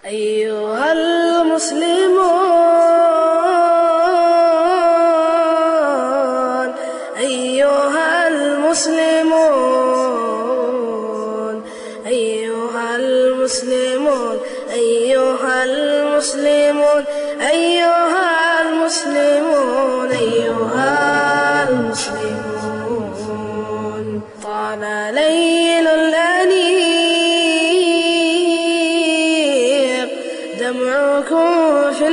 أيها المسلمون أيها المسلمون أيها المسلمون أيها المسلمون أيها المسلمون أيها المسلمون طال ليل الأنيق دمعكم في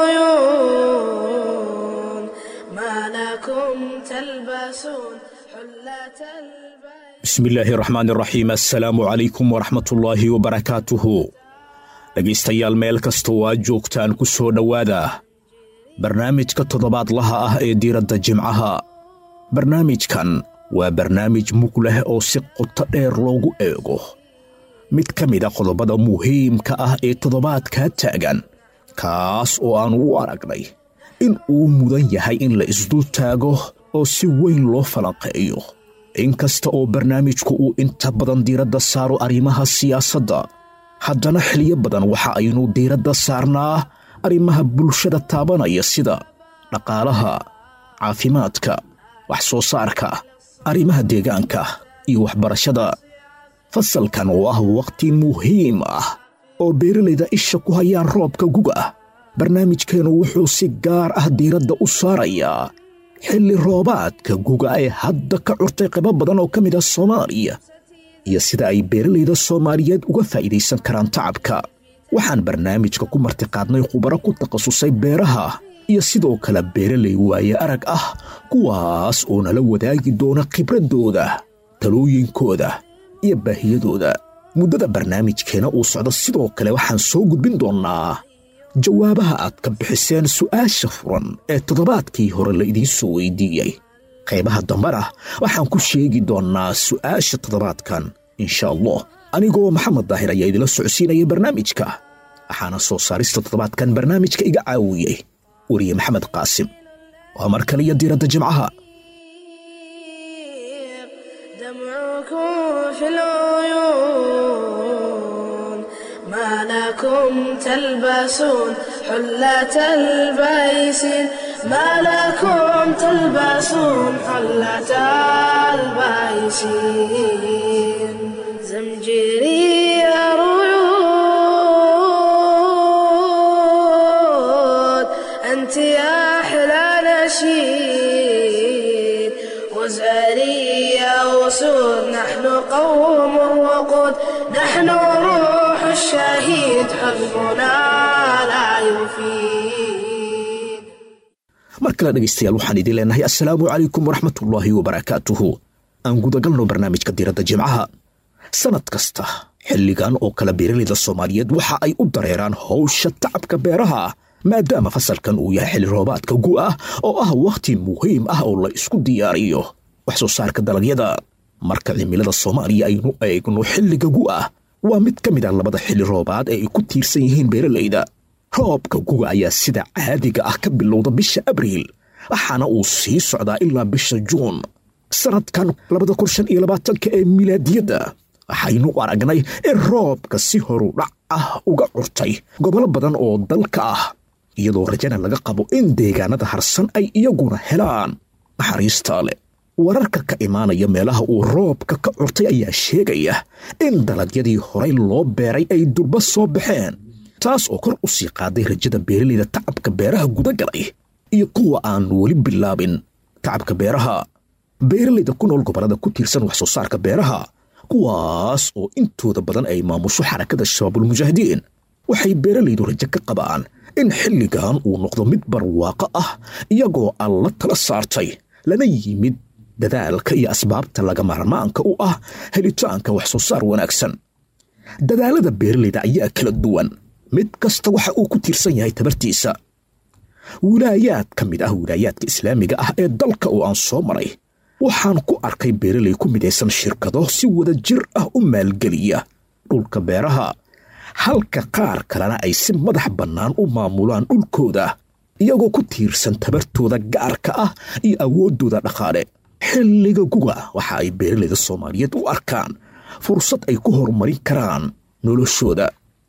العيون ما لكم تلبسون حلة البيت bismillaahi raxmaani raxiim assalaamu calaykum waraxmatullaahi wabarakaatuhu dhegaystayaal meel kasta oo aad joogtaan ku soo dhowaada barnaamijka toddobaadlaha ah ee diiradda jimcaha barnaamijkan waa barnaamij mug leh oo si qoto dheer loogu eego mid ka mida qodobada muhiimka ah ee toddobaadkaa taagan kaas oo aanu u aragnay in uu mudan yahay in la isdul taago oo si weyn loo falanqeeyo inkasta oo barnaamijku uu inta badan diiradda saaro arrimaha siyaasadda haddana xiliyo badan waxa aynu diiradda saarnaa arrimaha bulshada taabanaya sida dhaqaalaha caafimaadka wax soo saarka arrimaha deegaanka iyo waxbarashada fasalkan oo ah wakhti muhiim ah oo beeralayda isha ku hayaan roobka guga barnaamijkeennu wuxuu si gaar ah diiradda u saarayaa xilli roobaadka guga ee hadda ka curtay qaybo badan oo ka mid ah soomaaliya iyo sida ay beeralayda soomaaliyeed uga faa'iidaysan karaan tacabka waxaan barnaamijka ku martiqaadnay khubaro ku takhasusay beeraha iyo sidoo kale beeralay waaye arag ah kuwaas oo nala wadaagi doona khibraddooda talooyinkooda iyo baahiyadooda muddada barnaamijkeena uu socdo sidoo kale waxaan soo gudbin doonnaa jawaabaha aad ka bixiseen su'aasha furan ee toddobaadkii hore la idiin soo weydiiyey qaybaha dambena waxaan ku sheegi doonnaa su'aasha toddobaadkan insha allah anigoo maxamed daahir ayaa idila socodsiinaya barnaamijka waxaana soo saarista toddobaadkan barnaamijka iga caawiyey weriye maxamed qaasim waa mar kaliya diiradda jimcaha دمعكم في العيون ما لكم تلبسون حلة البيسين ما لكم تلبسون حلة البيسين زمجري ريود أنت يا أحلى نشيد وزاري يا أسود نحن قوم الوقود نحن روح الشهيد حزبنا لا يفيد mar kale dhegaystayaal waxaan idiin leenahay assalaamu calaykum waraxmatullaahi wabarakaatuhu aan gudagalno barnaamijka diiradda jimcaha sannad kasta xilligan oo kale beeralayda soomaaliyeed waxa ay u dareeraan howsha tacabka beeraha maadaama fasalkan uu yahay xilli roobaadka gu'ah oo ah wakhti muhiim ah oo la isku diyaariyo wax soo saarka dalagyada marka cimilada soomaaliya aynu eegno xilliga gu'ah waa mid ka mid ah labada xilli roobaad ee ay ku tiirsan yihiin beeralayda roobka guga ayaa sida caadiga ah ka bilowda bisha abriil waxaana uu sii socdaa ilaa bisha juun sannadkan labada kun shan iyo labaatanka ee milaadiyadda waxaynu aragnay in roobka si horudhac ah uga curtay gobollo badan oo dalka ah iyadoo rajana laga qabo in deegaanada harsan ay iyaguna helaan naxariista leh wararka ka imaanaya meelaha uu roobka ka curtay ayaa sheegaya in dalagyadii horay loo beeray ay durba soo baxeen taas oo kor u sii qaaday rajada beeralayda tacabka beeraha gudagalay iyo kuwa aan weli bilaabin tacabka beeraha beeralayda ku nool gobollada ku tiirsan wax soo saarka beeraha kuwaas oo intooda badan ay maamusho xarakada shabaabulmujaahidiin waxay beeralaydu rajo ka qabaan in xilligan uu noqdo mid barwaaqo ah iyagoo alla tala saartay lana yimid dadaalka iyo asbaabta laga maarmaanka u ah helitaanka wax soo saar wanaagsan dadaalada beeralayda ayaa kala duwan mid kasta waxa uu ku tiirsan yahay tabartiisa wilaayaad ka mid ah wilaayaadka islaamiga ah ee dalka oo aan soo maray waxaan ku arkay beeralay ku midaysan shirkado si wada jir ah u maalgeliya dhulka beeraha halka qaar kalena ay si madax bannaan u maamulaan dhulkooda iyagoo ku tiirsan tabartooda gaarka ah iyo awooddooda dhaqaale xilliga guga waxa ay beeralayda soomaaliyeed u arkaan fursad ay ku horumarin karaan noloshooda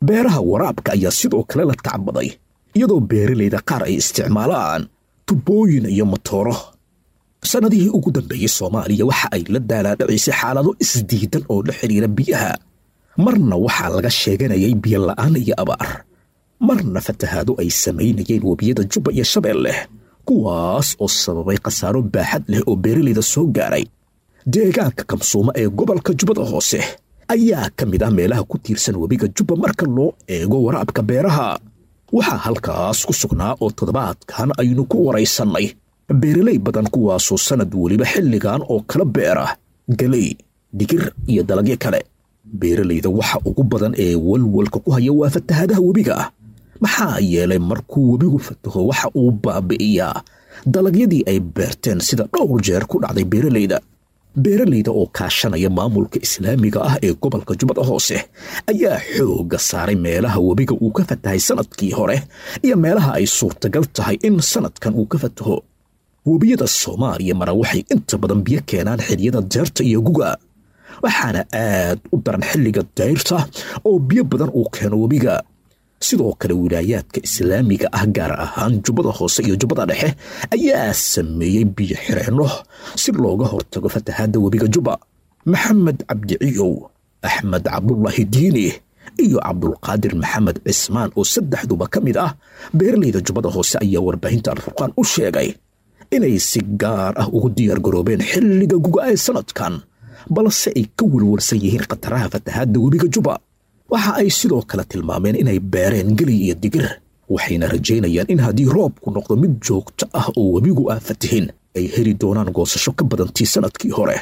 beeraha waraabka ayaa sidoo kale la tacbaday iyadoo beeralayda qaar ay isticmaalaan tubooyin iyo matooro sannadihii ugu dambeeyey soomaaliya waxa ay la daalaadhacaysay xaalado isdiidan oo la xidhiira biyaha marna waxaa laga sheeganayay biyo la'aan iyo abaar marna fatahaado ay samaynayeen webiyada jubba iyo shabeelleh kuwaas oo sababay khasaaro baaxad leh oo beeralayda soo gaaray deegaanka kamsuuma ee gobolka jubbada hoose ayaa ka mid ah meelaha ku tiirsan webiga jubba marka loo eego waraabka beeraha waxaa halkaas ku sugnaa oo toddobaadkan aynu ku waraysannay beeralay badan kuwaasoo sannad weliba xilligan oo kala beera galey digir iyo dalagyo kale beeralayda waxa ugu badan ee walwalka ku haya waa fatahadaha webiga maxaa yeelay markuu webigu fataho waxa uu baabi'iyaa dalagyadii ay beerteen sida dhowr jeer ku dhacday beeralayda beeralayda oo kaashanaya maamulka islaamiga ah ee gobolka jubbada hoose ayaa xoogga saaray meelaha webiga uu ka fatahay sannadkii hore iyo meelaha ay suurtagal tahay in sannadkan uu ka fataho webiyada soomaaliya mara waxay inta badan biyo keenaan xiliyada deerta iyo guga waxaana aad u daran xilliga dayrta oo biyo badan uu keeno webiga sidoo kale wilaayaadka islaamiga ah gaar ahaan jubbada hoose iyo jubbada dhexe ayaa sameeyey biyo xireenno si looga hortago fatahaadda webiga jubba maxamed cabdiciyow axmed cabdulaahi diini iyo cabdulqaadir maxamed cismaan oo saddexduba ka mid ah beeralayda jubbada hoose ayaa warbaahinta alfurqaan u sheegay inay si gaar ah ugu diyaargaroobeen xilliga guga ee sannadkan balse ay ka welwalsan yihiin khataraha fatahaadda webiga jubba waxa ay sidoo kale tilmaameen inay beereen geli iyo digir waxayna rajaynayaan in haddii roobku noqdo mid joogto ah oo webigu aan fatihin ay heli doonaan goosasho ka badantii sannadkii hore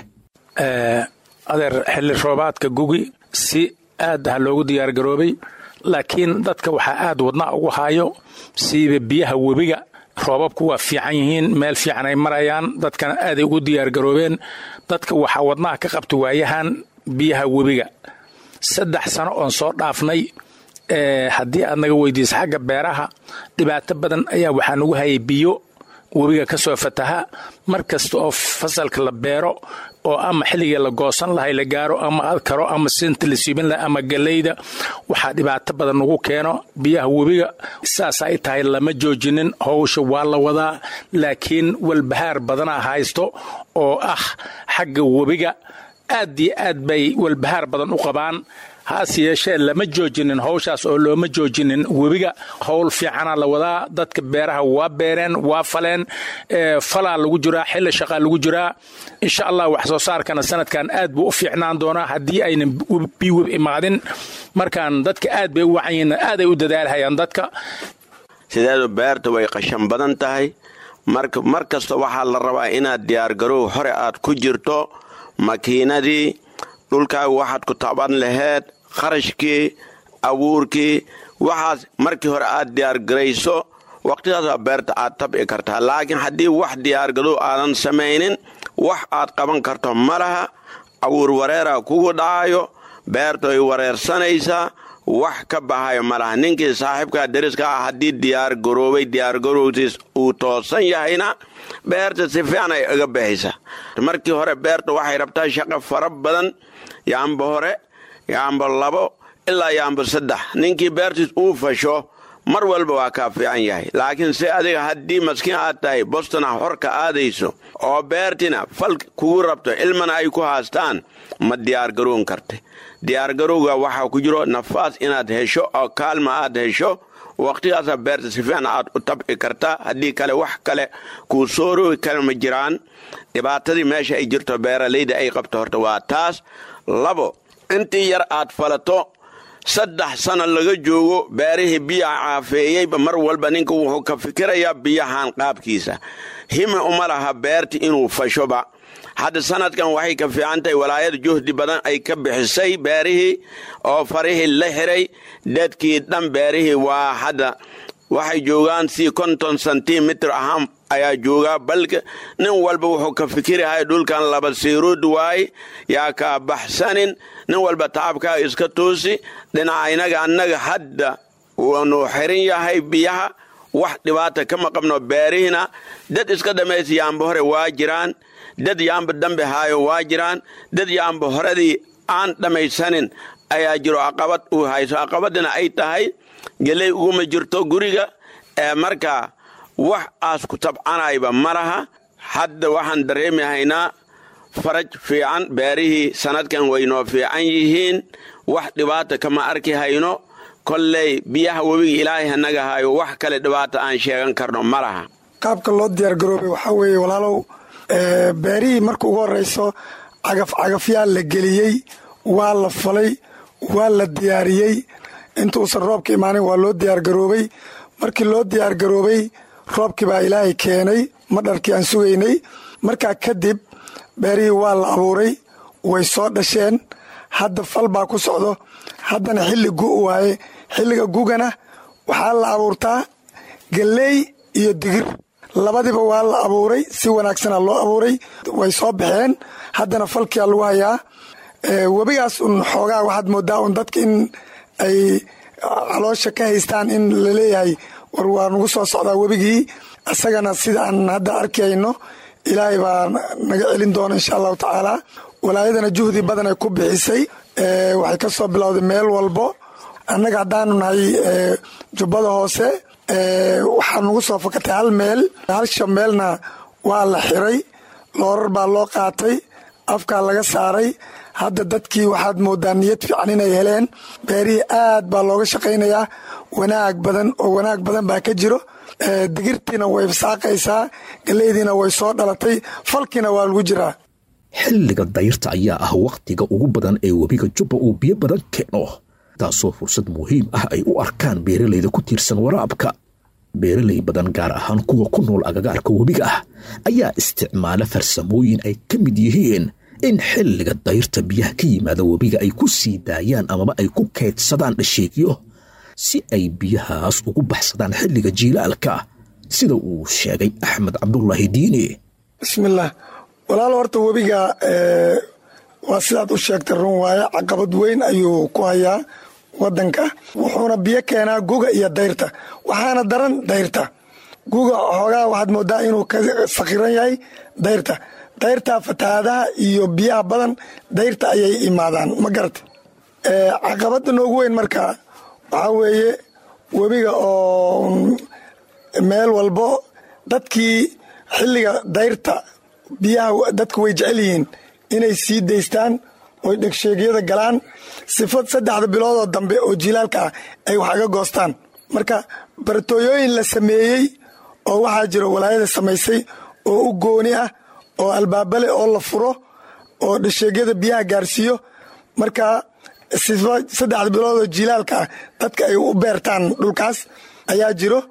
adeer xilli roobaadka gugi si aad ah loogu diyaargaroobay laakiin dadka waxaa aad wadnaa ugu haayo siiba biyaha webiga roobabku waa fiican yihiin meel fiican ay marayaan dadkana aaday ugu diyaargaroobeen dadka waxaa wadnaha ka qabta waayahan biyaha webiga saddex sano oon soo dhaafnay haddii aad naga weydiisa xagga beeraha dhibaato badan ayaa waxaa nagu hayay biyo webiga ka soo fataha mar kasta oo fasalka la beero oo ama xilligii la goosan lahay la gaaro ama adkaro ama sinta la siibin lahay ama galeyda waxaa dhibaato badan nagu keeno biyaha webiga saas ay tahay lama joojinin howsha waa la wadaa laakiin walbahaar badanaa haysto oo ah xagga webiga aad iyo aad bay walbahaar badan u qabaan haase yeeshee lama joojinin howshaas oo looma joojinin webiga howl fiicana la wadaa dadka beeraha waa beereen waa faleen falaa lagu jiraa xilli shaqaa lagu jiraa insha allah wax soo saarkana sanadkan aad buu u fiicnaan doonaa haddii aynan biweb imaadin markaan dadka aad bay u wacanyihin aaday u dadaalhayaan dadka sideedu beerta way qashan badan tahay mar kasta waxaa la rabaa inaad diyaargarow hore aad ku jirto makiinadii dhulkaaga waxaad ku taban laheed kharashkii abuurkii waxaas markii hore aad diyaargarayso waqtidaasa beerta aad tabci kartaa laakiin haddii wax diyaargadow aadan samaynin wax aad qaban karto ma laha abuur wareera kugu dhacayo beerta way wareersanaysaa wax ka bahayo ma laha ninkii saaxiibkaa deriska ah haddii diyaargaroobay diyaargarowtiis uu toosan yahayna beerta si fiican ay iga baxaysa markii hore beerta waxay rabtaa shaqo fara badan yaamba hore yaamba labo ilaa yaamba saddex ninkii beertiis uu fasho mar walba waa kaa fiican yahay laakiin si adiga haddii maskiin aad tahay bostona horka aadayso oo beertina fal kugu rabto ilmana ay ku haastaan ma diyaargaroon karta diyaargarowga waxaa ku jiro nafaas inaad hesho oo kaalma aad hesho waqtigaasa beerta si fiican aad u tabci kartaa haddii kale wax kale kuu soo roogi kale ma jiraan dhibaatadii meesha ay jirto beeralayda ay qabto horta waa taas labo intii yar aad falato saddex sana laga joogo beerihii biyaha caafeeyeyba mar walba ninka wuxuu ka fikirayaa biyahan qaabkiisa hime uma laha beerti inuu fashoba hadda sanadkan waxay ka fiican tahay walaayada juhdi badan ay ka bixisay beerihii oo farihii la xiray dadkii dhan beerihii waa hadda waxay joogaan si konton sentimitr ahaan ayaa joogaa balka nin walba wuxuu ka fikirahay dhulkan laba siiruud waay yaa kaa baxsanin nin walba tacabkaa iska toosi dhinaca inaga annaga hadda waanuu xirin yahay biyaha wax dhibaata kama qabno beerihiina dad iska dhamaysa yaamba hore waa jiraan dad yaamba dambe haayo waa jiraan dad yaamba horedii aan dhammaysanin ayaa jiro caqabad uu hayso caqabadina ay tahay geley uguma jirto guriga ee marka wax aas ku tabcanayba ma laha hadda waxaan dareemi haynaa faraj fiican beerihii sannadkan waynoo fiican yihiin wax dhibaata kama arki hayno kolley biyaha webiga ilaahay hanaga hayo wax kale dhibaata aan sheegan karno ma laha qaabka loo diyaargaroobay waxaa weeye walaalow beerihii marka ugu horrayso cagaf cagafyaa la geliyey waa la falay waa la diyaariyey intuusan roobka imaanin waa loo diyaargaroobay markii loo diyaargaroobay roobkii baa ilaahay keenay madharkii aan sugaynay markaa kadib beerihii waa la abuuray way soo dhasheen hadda fal baa ku socdo haddana xilli gu waaye xilliga gugana waxaa la abuurtaa galley iyo digir labadiba waa la abuuray si wanaagsana loo abuuray way soo baxeen haddana falkia lagu hayaa webigaas un xoogaa waxaad moodaa un dadka in ay caloosha ka haystaan in laleeyahay war waa nagu soo socdaa webigii isagana sida aan hadda arkayno ilaahay baa naga celin doona insha allahu tacaala walaayadana juhdi badan ay ku bixisay waxay ka soo bilowday meel walbo annaga haddaanu nahay jubbada hoose waxaa nagu soo fakatay hal meel hal shameelna waa la xiray loorar baa loo qaatay afkaa laga saaray hadda dadkii waxaad moodaa niyad fiican inay heleen beerihii aad baa looga shaqaynayaa wanaag badan oo wanaag badan baa ka jiro digirtiina way saaqaysaa galeydiina way soo dhalatay falkiina waa lagu jiraa xilliga dayrta ayaa ah wakhtiga ugu badan ee webiga jubba uu biyo badan keeno taasoo fursad muhiim ah ay u arkaan beeralayda ku tiirsan waraabka beeralay badan gaar ahaan kuwa ku nool agagaarka webiga ah ayaa isticmaala farsamooyin ay ka mid yihiin in xilliga dayrta biyaha ka yimaada webiga ay ku sii daayaan amaba ay ku kaydsadaan dhasheegyo si ay biyahaas ugu baxsadaan xilliga jiilaalka sida uu sheegay axmed cabdulaahi diini bismillaah walaal horta webiga waa sidaad u sheegtay run waaye caqabad weyn ayuu ku hayaa wadanka wuxuuna biyo keenaa guga iyo dayrta waxaana daran dayrta guga xoogaa waxaad moodaa inuu ka sakiran yahay dayrta dayrta fatahaadaha iyo biyaha badan dayrta ayay imaadaan ma garata caqabada noogu weyn marka waxaa weeye webiga oo meel walbo dadkii xilliga dayrta biyaha dadka way jecel yihiin inay sii daystaan oy dhegsheegyada galaan sifad saddexda biloodoo dambe oo jilaalka ah ay wax aga goostaan marka baratooyooyin la sameeyey oo waxaa jiro walaayada samaysay oo u gooni ah oo albaabale oo la furo oo dhasheegyada biyaha gaarsiiyo marka sifa saddexda biloodoo jilaalka ah dadka ay u beertaan dhulkaas ayaa jiro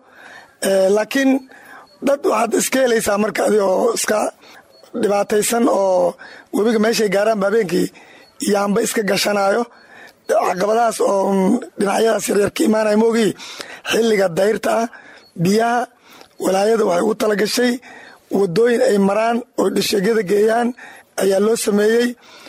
laakiin dad waxaad iska helaysaa marka adi oo iska dhibaataysan oo webiga meeshay gaaraan habeenkii yaanba iska gashanayo caqabadahaas oo dhinacyadaas yaryar ka imaanaya moogii xilliga dayrta ah biyaha walaayada waxay ugu talagashay wadooyin ay maraan oo dhasheegyada geeyaan ayaa loo sameeyey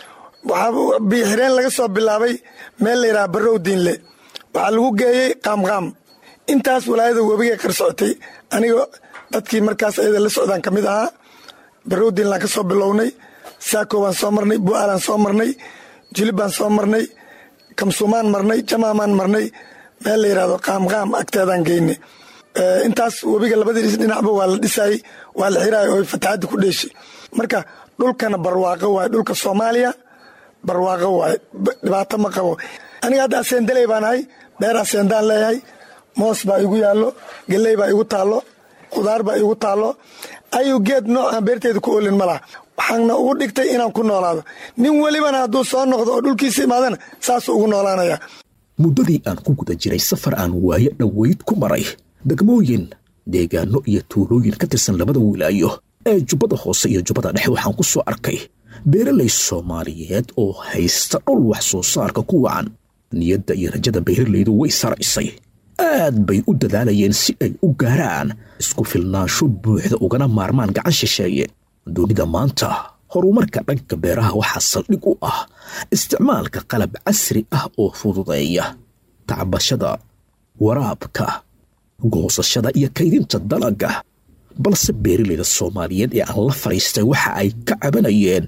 waxaa biixireen laga soo bilaabay meel la yidhaha barrow diinle waxaa lagu geeyey qaamqaam intaas walaayada webigay qar socotay aniga dadkii markaas ayada la socdaan ka mid ahaa barrow diinlaan ka soo bilownay saako baan soo marnay bu'aalaan soo marnay jilib baan soo marnay kamsuumaan marnay jamaamaan marnay meel la yidhahdo qaamqaam agteedaan geynay intaas webiga labadii dhinacba waa la dhisayey waa la xiraaya oo fataxadda ku dheeshay marka dhulkana barwaaqo waaye dhulka soomaaliya barwaaqo waaye dhibaato ma qabo aniga hadda aseendaley baan ahay beer aseendaan leeyahay moos baa igu yaallo galley baa igu taallo khudaar baa igu taallo ayuu geed noocaan beerteeda ku olin ma laha waxaana ugu dhigtay inaan ku noolaado nin welibana hadduu soo noqdo oo dhulkiisa imaadana saasuu ugu noolaanaya muddadii aan ku guda jiray safar aan waayo dhoweyd ku maray degmooyin deegaano iyo tuulooyin ka tirsan labada wilaayo ee jubbada hoose iyo jubbada dhexe waxaan ku soo arkay beeralay soomaaliyeed oo haysta dhul wax soo saarka ku wacan niyadda iyo rajada beeralaydu way saraysay aad bay u dadaalayeen si ay u gaaraan isku filnaansho buuxda ugana maarmaan gacan shisheeye dunida maanta horumarka dhanka beeraha waxaa saldhig u ah isticmaalka qalab casri ah oo fududeeya tacbashada waraabka goosashada iyo kaydinta dalagga balse beeralayda soomaaliyeed ee aan la fadhiistay waxa ay ka cabanayeen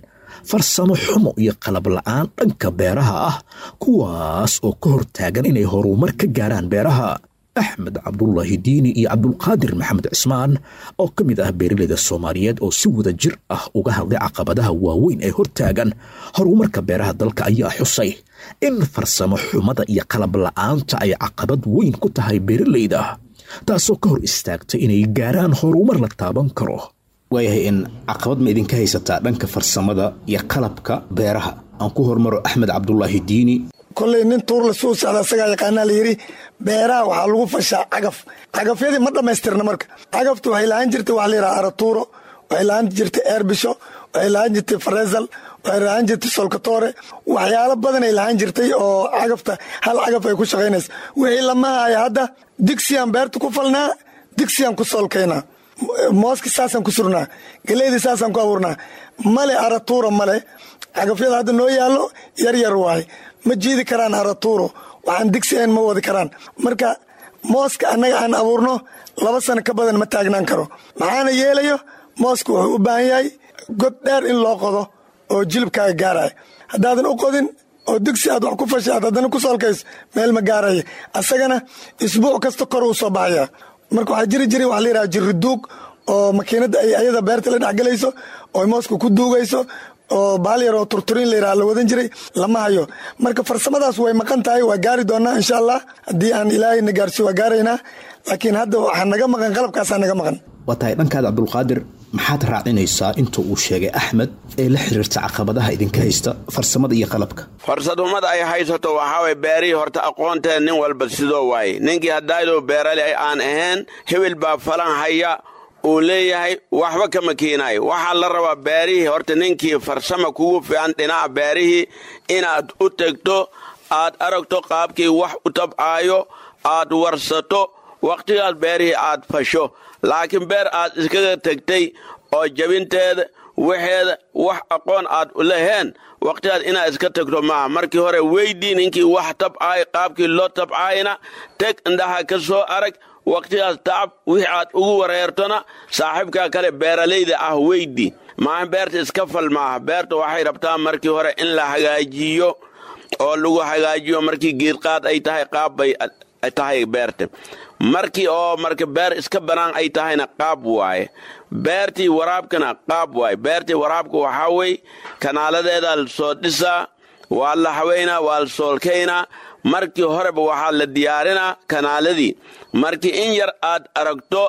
farsamo xumo iyo qalab la'aan dhanka beeraha ah kuwaas oo ka hortaagan inay horumar ka gaaraan beeraha axmed cabdulaahi diini iyo cabdulqaadir maxamed cismaan oo ka mid ah beeraleyda soomaaliyeed oo si wada jir ah uga hadlay caqabadaha waaweyn ee hortaagan horumarka beeraha dalka ayaa xusay in farsamo xumada iyo qalab la'aanta ay caqabad weyn ku tahay beeraleyda taasoo ka hor istaagtay inay gaaraan horumar la taaban karo waayahay in caqabad ma idinka haysataa dhanka farsamada iyo qalabka beeraha aan ku hormaro axmed cabdulaahi diini kolley nin tuur la suu socda asagaa yaqaanaa la yidhi beeraha waxaa lagu fashaa cagaf cagafyadii ma dhammaystirna marka cagaftu waxay lahaan jirtay waxa la yidhaha aratuuro waxay lahaan jirtay eerbisho waxay lahaan jirtay faresal waxay lahaan jirtay solkatore waxyaalo badanay lahaan jirtay oo cagafta hal cagaf ay ku shaqaynaysa wixii lama haya hadda digsiyaan beerta ku falnaa digsiyaan ku soolkaynaa mooski saasaan ku surnaa galeydii saasaan ku abuurnaa male aratuuro male cagafyada hadda noo yaallo yar yar waaye ma jiidi karaan aratuuro waxaan digsi ayn ma wadi karaan marka mooska annaga aan abuurno laba sano ka badan ma taagnaan karo maxaana yeelayo mooska wuxuu u baahan yahay god dheer in loo qodo oo jilibkaaga gaaraya haddaadan u qodin oo digsi aad wax ku fashay aad haddana ku soolkayso meel ma gaaraya asagana isbuuc kasta kor uu soo baxaya marka waxaa jiri jiray waxa la yidhaha jirriduug oo makiinadda ay ayada beerta la dhexgelayso oo mooska ku duugayso oo baal yar oo turturiin la yidhaha la wadan jiray lama hayo marka farsamadaas way maqan tahay waa gaari doonaa insha allah haddii aan ilaahayna gaarsiyo waa gaaraynaa laakiin hadda waxaa naga maqan qalabkaasaa naga maqan waa tahay dhankaada cabdulqaadir maxaad raacinaysaa inta uu sheegay axmed ee la xiriirta caqabadaha idinka haysta farsamada iyo qalabka farsadumada ay haysato waxaa way beerihii horta aqoonteeda nin walba sidoo waaye ninkii haddaayadoo beerale aan ahayn hebel baa falan haya uu leeyahay waxba kama keenayo waxaa la rabaa beerihii horta ninkii farsama kugu fiican dhinaca beerihii inaad u tegto aad aragto qaabkii wax u tabcaayo aad warsato wakhtigaas beerihii aad fasho laakiin beer aad iskaga tegtay oo jabinteeda waxeeda wax aqoon aad u laheen wakhtigaas inaad iska tegto maaha markii hore weydii ninkii wax tabcaay qaabkii loo tabcaayna teg indhaha ka soo arag wakhtigaas tacab wixii aad ugu wareertona saaxiibkaa kale beeralayda ah weydii maaha beerta iska fal maaha beerta waxay rabtaa markii hore in la hagaajiyo oo lagu hagaajiyo markii geedqaad ay tahay qaab bay tahay beerta markii oo marka beer iska banaan ay tahayna qaab waaye beertii waraabkana qaab waaye beertii waraabka waxaa wey kanaaladeeda la soo dhisaa waa la haweynaa waa la soolkaynaa markii horeba waxaa la diyaarinaa kanaaladii markii in yar aad aragto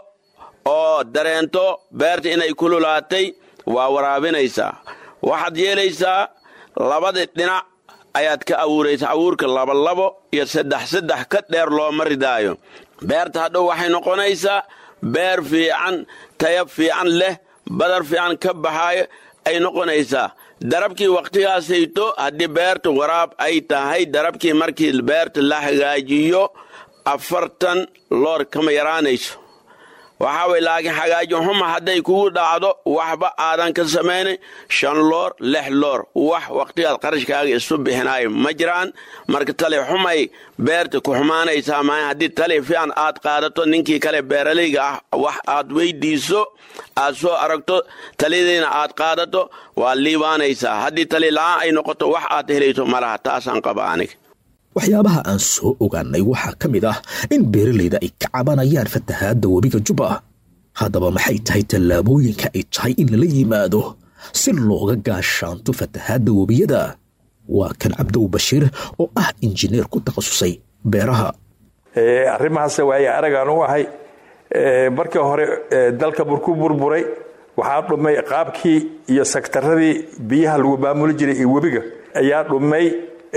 oo dareento beerta inay kululaatay waa waraabinaysaa waxaad yeelaysaa labadii dhinac ayaad ka abuuraysaa abuurka labolabo iyo saddex saddex ka dheer looma ridaayo beerta hadhow waxay noqonaysaa beer fiican tayab fiican leh badar fiican ka baxaayo ay noqonaysaa darabkii wakhtigaasayto haddii beerta waraab ay tahay darabkii markii beerta la hagaajiyo afartan loor kama yaraanayso waxaa way laakiin hagaajin xuma hadday kugu dhacdo waxba aadan ka samaynay shan loor lix loor wax wakhtigaad qarashkaaga isu bixinaayo ma jiraan marka tali xumay beerta ku xumaanaysaa maaha haddii tali fiican aad qaadato ninkii kale beeralayga ah wax aad weydiiso aad soo aragto taliyadiina aad qaadato waa liibaanaysaa haddii tali la'aan ay noqoto wax aad helayso malaha taasaan qaba aniga waxyaabaha aan soo ogaanay waxaa ka mid ah in beeralayda ay ka cabanayaan fatahaadda webiga juba haddaba maxay tahay tallaabooyinka ay tahay in lala yimaado si looga gaashaanto fatahaadda webiyada waa kan cabdow bashiir oo ah injineer ku takhasusay beeraha arrimahaas waaye aragaan u ahay markii hore dalka burku burburay waxaa dhumay qaabkii iyo sektaradii biyaha lagu maamuli jiray iyo webiga ayaa dhumay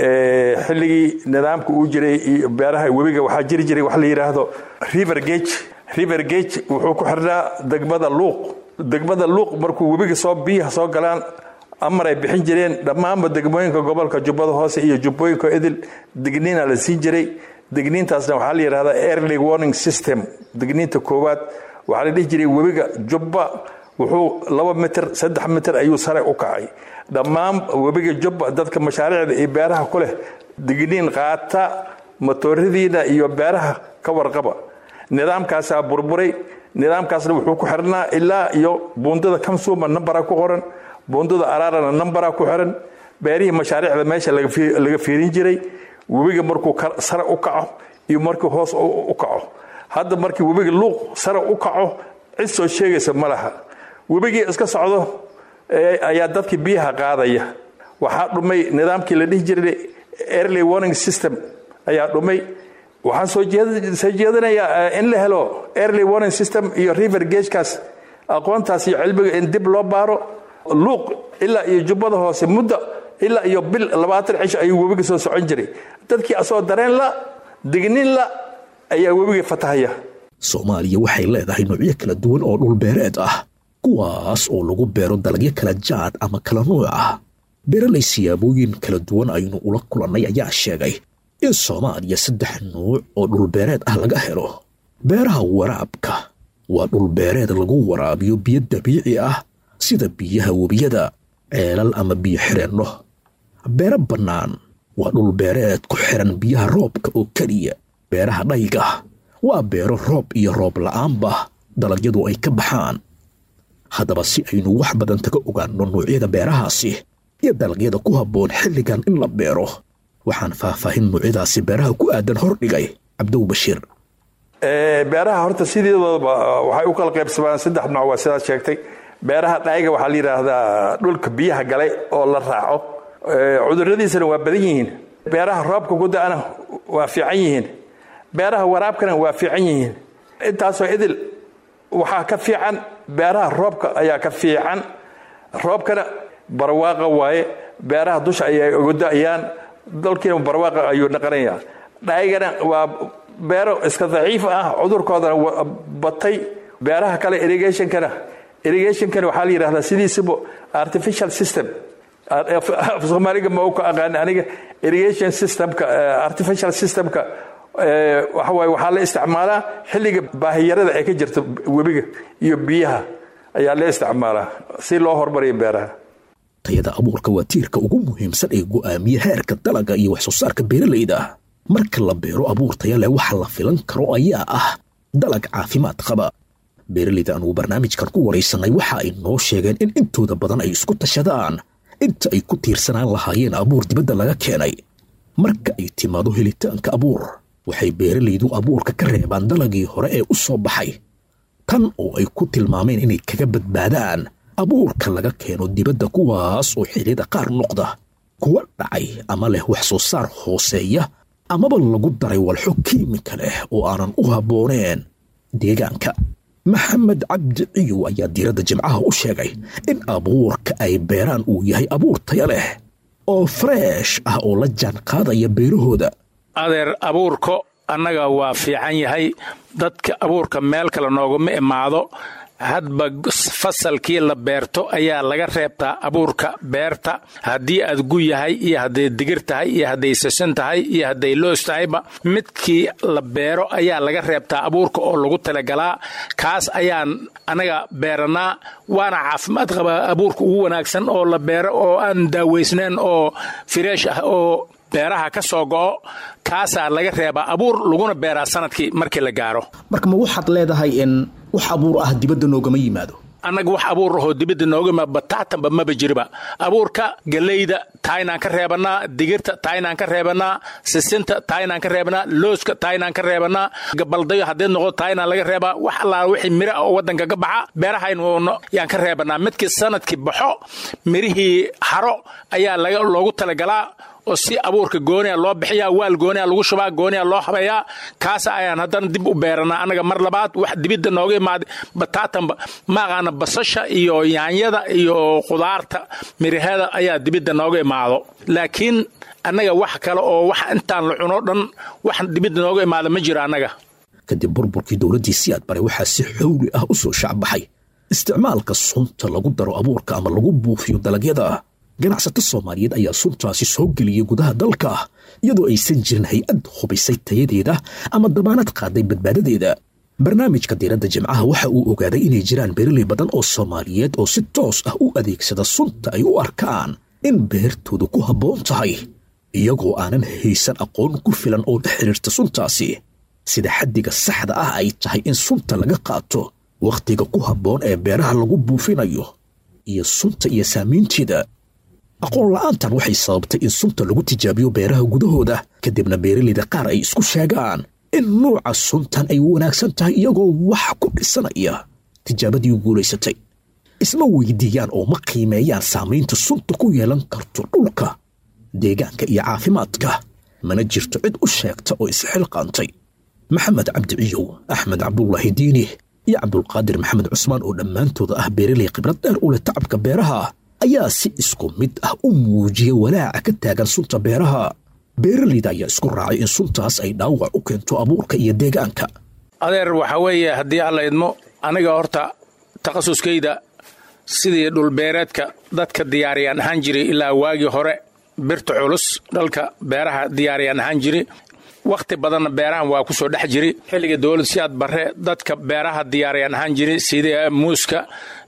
xilligii nidaamka uu jiray beeraha webiga waxaa jiri jiray wax la yidhaahdo river gage river gage wuxuu ku xirnaa degmada luuq degmada luuq markuu webiga soo biyaha soo galaan amar ay bixin jireen dhammaanba degmooyinka gobolka jubbada hoose iyo jubbooyinka idil digniina la siin jiray digniintaasna waxaa la yidhahdaa early warning system digniinta koowaad waxaa la dhihi jiray webiga jubba wuxuu laba mitir saddex mitir ayuu sare u kacay dhammaan webiga jubba dadka mashaariicda iyo beeraha ku leh digniin qaata matooradiina iyo beeraha ka warqaba nidaamkaasaa burburay nidaamkaasna wuxuu ku xirnaa ilaa iyo buundada kamsuuma nambara ku qoran buundada araarana nambara ku xiran beerihii mashaariicda meesha laga fiirin jiray webiga markuu sare u kaco iyo markii hoos u kaco hadda markii webiga luuq sare u kaco cid soo sheegaysa ma laha webigii iska socdo ayaa dadkii biyaha qaadaya waxaa dhumay nidaamkii la dhihi jiray early warning system ayaa dhumay waxaan soo jeedinayaa in la helo early warning system iyo river gagekaas aqoontaas iyo cilmiga in dib loo baaro luuq ilaa iyo jubbada hoose muddo ilaa iyo bil labaatan cisho ayuu webiga soo socon jiray dadkii asoo dareen la dignin la ayaa webigii fatahaya soomaaliya waxay leedahay noocyo kala duwan oo dhulbeereed ah kuwaas oo lagu beero dalagyo kala jaad ama kala nuuc ah beeralay siyaabooyin kala duwan aynu ula kulannay ayaa sheegay in soomaaliya saddex nuuc oo dhulbeereed ah laga helo beeraha waraabka waa dhulbeereed lagu waraabiyo biyo dabiici ah sida biyaha webiyada ceelal ama biyo xireenno beero bannaan waa dhulbeereed ku xiran biyaha roobka oo keliya beeraha dhayga waa beero roob iyo roob la'aanba dalagyadu ay ka baxaan haddaba si aynu wax badan kaga ogaanno nuucyada beerahaasi iyo dalagyada ku habboon xilligan in la beero waxaan faahfaahin nuucyadaasi beeraha ku aadan hordhigay cabdow bashiir beeraha horta sideedooba waxay u kala qaybsamaan saddex nooc waa sidaad sheegtay beeraha dhayga waxaa la yidhaahdaa dhulka biyaha galay oo la raaco cuduradiisana waa badan yihiin beeraha roobka ku da'ana waa fiican yihiin beeraha waraabkana waa fiican yihiin intaasoo idil waxaa ka fiican beeraha roobka ayaa ka fiican roobkana barwaaqa waaye beeraha dusha ayay uga da'ayaan dalkiina barwaaqa ayuu naqanayaa dhaygana waa beero iska daciif ah cudurkoodana batay beeraha kale irrigationkana irrigationkana waxaa la yidhahdaa sidiisiba artificial system soomaaliga ma ka aqaan aniga irrigation systemka artificial systemka waxa waaye waxaa la isticmaalaa xilliga baahiyarada ee ka jirta webiga iyo biyaha ayaa la isticmaalaa si loo hormariyo beeraha tayada abuurka waa tiirka ugu muhiimsan ee go'aamiya heerka dalaga iyo wax soo saarka beeralayda marka la beero abuur taya leh waxa la filan karo ayaa ah dalag caafimaad qaba beeralayda anugu barnaamijkan ku waraysanay waxa ay noo sheegeen in intooda badan ay isku tashadaan inta ay ku tiirsanaan lahaayeen abuur dibadda laga keenay marka ay timaado helitaanka abuur waxay beeralaydu abuurka ka reebaan dalagii hore ee u soo baxay tan oo ay ku tilmaameen inay kaga badbaadaan abuurka laga keeno dibadda kuwaas oo xilliyada qaar noqda kuwa dhacay ama leh wax soo saar hooseeya amaba lagu daray walxo kiimika leh oo aanan u habbooneen deegaanka maxamed cabdi ciyow ayaa diiradda jimcaha u sheegay in abuurka ay beeraan uu yahay abuur taya leh oo freesh ah oo la jaan qaadaya beerahooda adeer abuurka annaga waa fiican yahay dadka abuurka meel kale nooguma imaado hadba fasalkii la beerto ayaa laga reebtaa abuurka beerta haddii aad gu yahay iyo hadday digir tahay iyo hadday sasan tahay iyo hadday loos tahayba midkii la beero ayaa laga reebtaa abuurka oo lagu talagalaa kaas ayaan anaga beeranaa waana caafimaad qabaa abuurka ugu wanaagsan oo la beero oo aan daaweysnayn oo fireesh ah oo beeraha ka soo go'o kaasaa laga reebaa abuur laguna beeraa sanadkii markii la gaaro marka ma waxaad leedahay in wax abuur ah dibadda noogama yimaado annaga wax abuur ahoo dibadda nooga yimaado bataatanba maba jiriba abuurka galeyda taaynaan ka reebannaa digirta taaynaan ka reebannaa sisinta taaynaan ka reebannaa looska taaynaan ka reebannaa gabaldayo haddee noqdo taaynaan laga reebaa wax allaala wixii miro ah oo waddanka ka baxa beerahaynu yaan ka reebannaa midkii sanadkii baxo mirihii haro ayaa loogu talagalaa oo si abuurka gooniya loo bixiyaa waal gooniya lagu shubaa gooniya loo habeeyaa kaasa ayaan haddana dib u beeranaa annaga mar labaad wax dibidda nooga imaaday bataatanba maaqaana basasha iyo yaanyada iyo khudaarta mirahada ayaa dibidda nooga imaado laakiin annaga wax kale oo wax intaan la cuno dhan wax dibidda nooga imaada ma jiro annaga kadib burburkii dowladdii siyaad bare waxaa si xowli ah u soo shacbaxay isticmaalka sunta lagu daro abuurka ama lagu buufiyo dalagyada ganacsato soomaaliyeed ayaa suntaasi soo geliyey gudaha dalka iyadoo aysan jirin hay-ad hubisay tayadeeda ama damaanad qaaday badbaadadeeda barnaamijka diiradda jimcaha waxa uu ogaaday inay jiraan beeraley badan oo soomaaliyeed oo si toos ah u adeegsada sunta ay u arkaan in beertoodu ku habboon tahay iyagoo aanan haysan aqoon ku filan oo la xidhiirta suntaasi sida xaddiga saxda ah ay tahay in sunta laga qaato wakhtiga ku habboon ee beeraha lagu buufinayo iyo sunta iyo saamaynteeda aqoon la'aantan waxay sababtay in sunta lagu tijaabiyo beeraha gudahooda kadibna beeralayda qaar ay isku sheegaan in nuuca suntan ay wanaagsan tahay iyagoo wax ku dhisanaya tijaabadii guulaysatay isma weydiiyaan oo ma qiimeeyaan saamaynta sunta ku yeelan karto dhulka deegaanka iyo caafimaadka mana jirto cid u sheegta oo isxilqaantay maxamed cabdi ciyow axmed cabdulaahi diini iyo cabdulqaadir maxamed cusmaan oo dhammaantooda ah beeralay khibrad dheer u leh tacabka beeraha ayaa si isku mid ah u muujiya walaaca ka taagan sunta beeraha beeralayda ayaa isku raacay in suntaas ay dhaawac u keento abuurka iyo deegaanka adeer waxaa weeye haddii alla idmo aniga horta takhasuskayda sidii dhulbeereedka dadka diyaariyaan ahaan jiray ilaa waagii hore birta culus dhalka beeraha diyaariyaan ahaan jiri wakhti badanna beerahan waa ku soo dhex jiri xilliga dowlad siyaad barre dadka beeraha diyaariyaan ahaan jiri sida muuska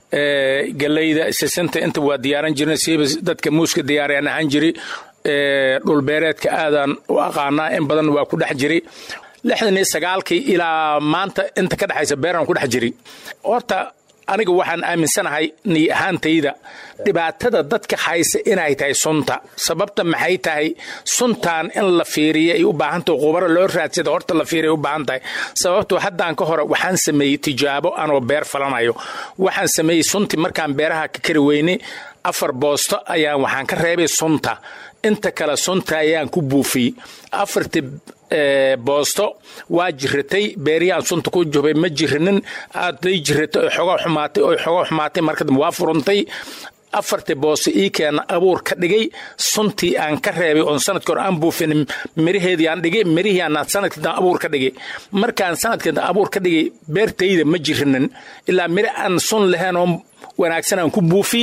galeyda sisinta inta waa diyaaran jirna siiba dadka muuska diyaariyaan ahaan jiri dhulbeereedka aadaan u aqaanaa in badan waa ku dhex jiri lixdan iyo sagaalkii ilaa maanta inta ka dhexaysa beeraan ku dhex jiri horta aniga waxaan aaminsanahay niy ahaantayda dhibaatada dadka haysa inay tahay sunta sababta maxay tahay suntan in la fiiriya ay u baahantahay qubaro loo raadsada horta la fiiriya u baahan tahay sababto haddaan ka hore waxaan sameeyey tijaabo anoo beer falanayo waxaan sameeyey sunti markaan beeraha ka kari weyne afar boosto ayaan waxaan ka reebay sunta inta kale sunta ayaan ku buufiyey afartii boosto waa jiratay beeriyaan sunta ku jubay ma jirinin aaday jiratay oy xogo xumaatay oy xogo xumaatay markadambe waa furantay afartii boosto ii keena abuur ka dhigay suntii aan ka reebay oon sanadkii hore aan buufin miraheedii aan dhigay mirihii aan sanadkii abuur ka dhigay markaan sanadkii abuur ka dhigay beertayda ma jirinin ilaa miro aan sun lahayn oo wanaagsan aan ku buufi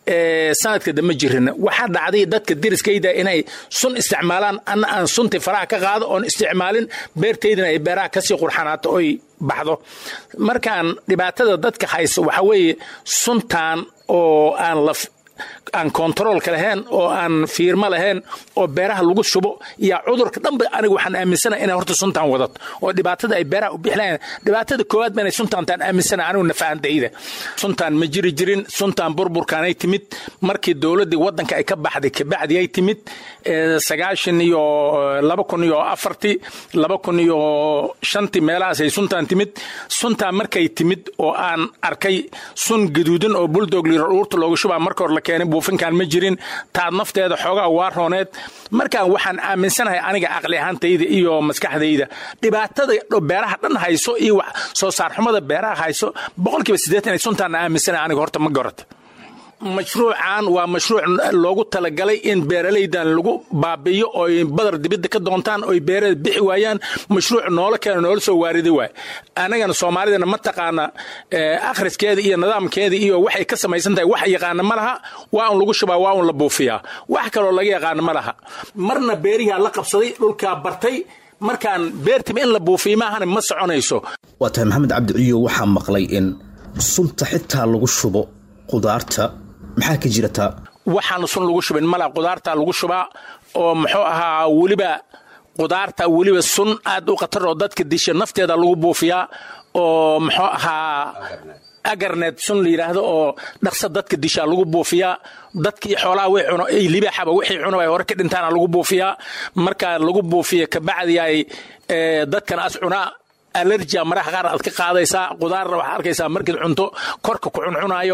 sanadka dambe jirina waxaa dhacday dadka deriskayda inay sun isticmaalaan anna aan suntii faraha ka qaado oon isticmaalin beertaydina ay beeraha kasii qurxanaato oy baxdo markaan dhibaatada dadka hayso waxaa weeye suntan oo aan la aan kontaroolka lahayn oo aan fiirmo lahayn oo beeraha lagu shubo iyo cudurka dhanba aniga waxaan aaminsanahay inay horta suntaan wadato oo dhibaatada ay beeraha u bixlayan dhibaatada koowaad ba inay suntaantaan aaminsanahay anigu nafahantayda suntaan ma jiri jirin suntaan burburkaanay timid markii dowladdii waddanka ay ka baxday kabacdi ay timid sagaashan iyo laba kun iyo afartii laba kun iyo shantii meelahaas ay suntaan timid suntaan markay timid oo aan arkay sun gaduudan oo buldog liruurta looga shubaa marka hore la keenay buufinkaan ma jirin taad nafteeda xoogaa waa rooneed markaan waxaan aaminsanahay aniga aqli ahaantayda iyo maskaxdayda dhibaatada beeraha dhan hayso iyo wax soo saarxumada beeraha hayso boqolkiiba siddeetan ay suntaan aaminsanahay aniga horta ma garata mashruucan waa mashruuc loogu talagalay in beeralaydan lagu baabi'iyo ooy badar dibidda ka doontaan oy beerada bixi waayaan mashruuc noola keeno noola soo waaridi waay annagana soomaalidana ma taqaana akhriskeeda iyo nidaamkeeda iyo waxay ka samaysan tahay wax yaqaana ma laha waa un lagu shubaa waa un la buufiyaa wax kaloo laga yaqaana ma laha marna beerihaa la qabsaday dhulkaa bartay markaan beertiba in la buufiyo maahana ma soconayso waa tahay maxamed cabdiciyo waxaa maqlay in sunta xitaa lagu shubo qudaarta maxaa ka jirataa waxaan sun lagu shubin mala qudaarta lagu shubaa oo muxuu ahaa weliba qudaarta weliba sun aad u khatar oo dadka disha nafteeda lagu buufiyaa oo muxuu ahaa agarneed sun la yidhaahdo oo dhaqsa dadka dishaa lagu buufiyaa dadkii xoolaha way cuno ay libaaxaba wixii cuno ay hore ka dhintaana lagu buufiyaa markaa lagu buufiya kabacdi ay dadkan as cunaa alergia maraha qaar aad ka qaadaysaa qudaarna waxaad arkaysaa markaad cunto korka ku cuncunaayo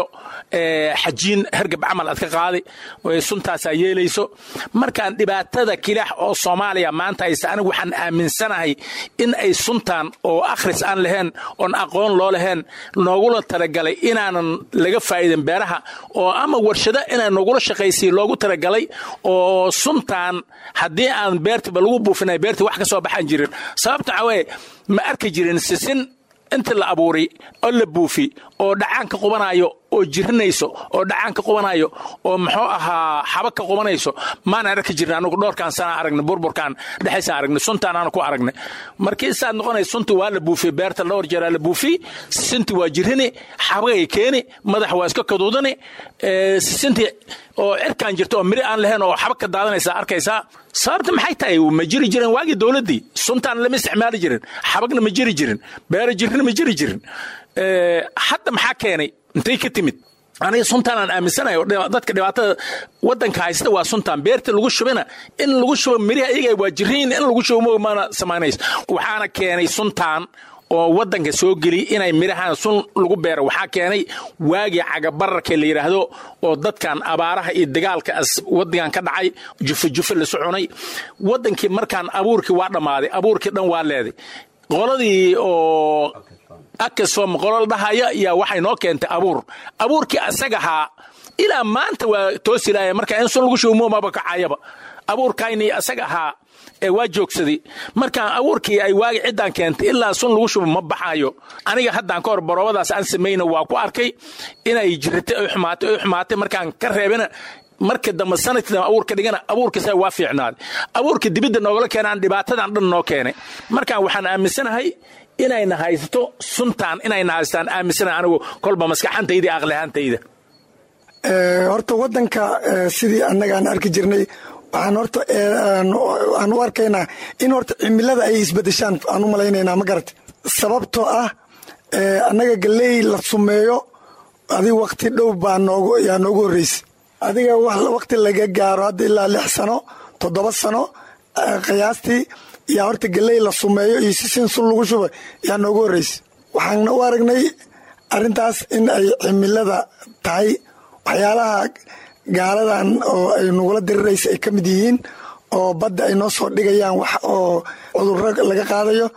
xajiin hergab camal aad ka qaadi suntaasaa yeelayso markaan dhibaatada kilaax oo soomaaliya maanta haysta anigu waxaan aaminsanahay in ay suntaan oo akhris aan lahayn oon aqoon loo lahayn noogula talagalay inaanan laga faa'iidin beeraha oo ama warshado inaan nogula shaqaysiin loogu talagalay oo suntaan haddii aan beertiba lagu buufinay beerti wax ka soo baxaan jirin sababta waxaa weeye ma arki jirin sisin inta la abuuray oo la buufi oo dhacaan ka qubanayo oo jirinayso oo dhacaan ka qubanayo oo muxuu ahaa xaba ka qubanayso maana arki jirin anugu dhowrkaan sana aragnay burburkaan dhexaysaan aragnay suntaan aanu ku aragnay markii saad noqonay sunti waa la buufiyey beerta dhowr jeeraa la buufiy sisinti waa jirini xabagay keeni madax waa iska kaduudani sisinti oo cirkaan jirta oo miri aan lahayn oo xaba ka daadanaysa arkaysaa sababta maxay tahay ma jiri jirin waagii dowladdii suntaan lama isticmaali jirin xabagna ma jiri jirin beera jirina ma jiri jirin hadda maxaa keenay intay ka timid aniga suntaanaan aaminsanayo dadka dhibaatada wadanka haysta waa suntaan beerta lagu shubina in lagu shubo miriha iyaga waa jiriin in lagu shubo maana samaynayso waxaana keenay suntaan oo wadanka soo geliy inay mirahan sun lagu beero waxaa keenay waagii cagabararka la yidhaahdo oo dadkan abaaraha iyo dagaalka wadankan ka dhacay jufa jufa la soconay wadankii markaan abuurkii waa dhammaaday abuurkii dhan waa leeday qoladii oo akasom qolol dhahaya yaa waxay noo keentay abuur abuurkii asagahaa ilaa maanta waa toosilaaya marka in sun lagu shubo maba kacayaba abuurkayni asaga ahaa ee waa joogsaday markaan abuurkii ay waagi ciddaan keentay ilaa sun lagu shubo ma baxayo aniga haddaan ka hor baroobadaas aan samayna waa ku arkay inay jiratay oy xumaatay oy xumaatay markaan ka reebana marka dambe sanadkii dambe abuurka dhigana abuurkiisa waa fiicnaaday abuurka dibidda noogala keenaan dhibaatadan dhan noo keenay markaan waxaan aaminsanahay inayna haysato suntaan inayna haystaan aaminsanahay anigu kolba maskaxantayda iyo aqlihantayda horta wadanka sidii annagaan arki jirnay waxaan horta aan u arkaynaa in horta cimilada ay isbedeshaan aan u malaynaynaa ma garata sababtoo ah annaga galey la sumeeyo adig wakti dhow baa noogu yaa noogu horreysay adiga wakti laga gaaro hadda ilaa lix sano toddoba sano qiyaastii yaa horta galey la sumeeyo iyo sisin sun lagu shuba yaa noogu horreysay waxaana u aragnay arrintaas in ay cimilada tahay waxyaalaha gaaladan oo ay nugula diriraysa ay ka mid yihiin oo badda ay noo soo dhigayaan wax oo cudurro laga qaadayo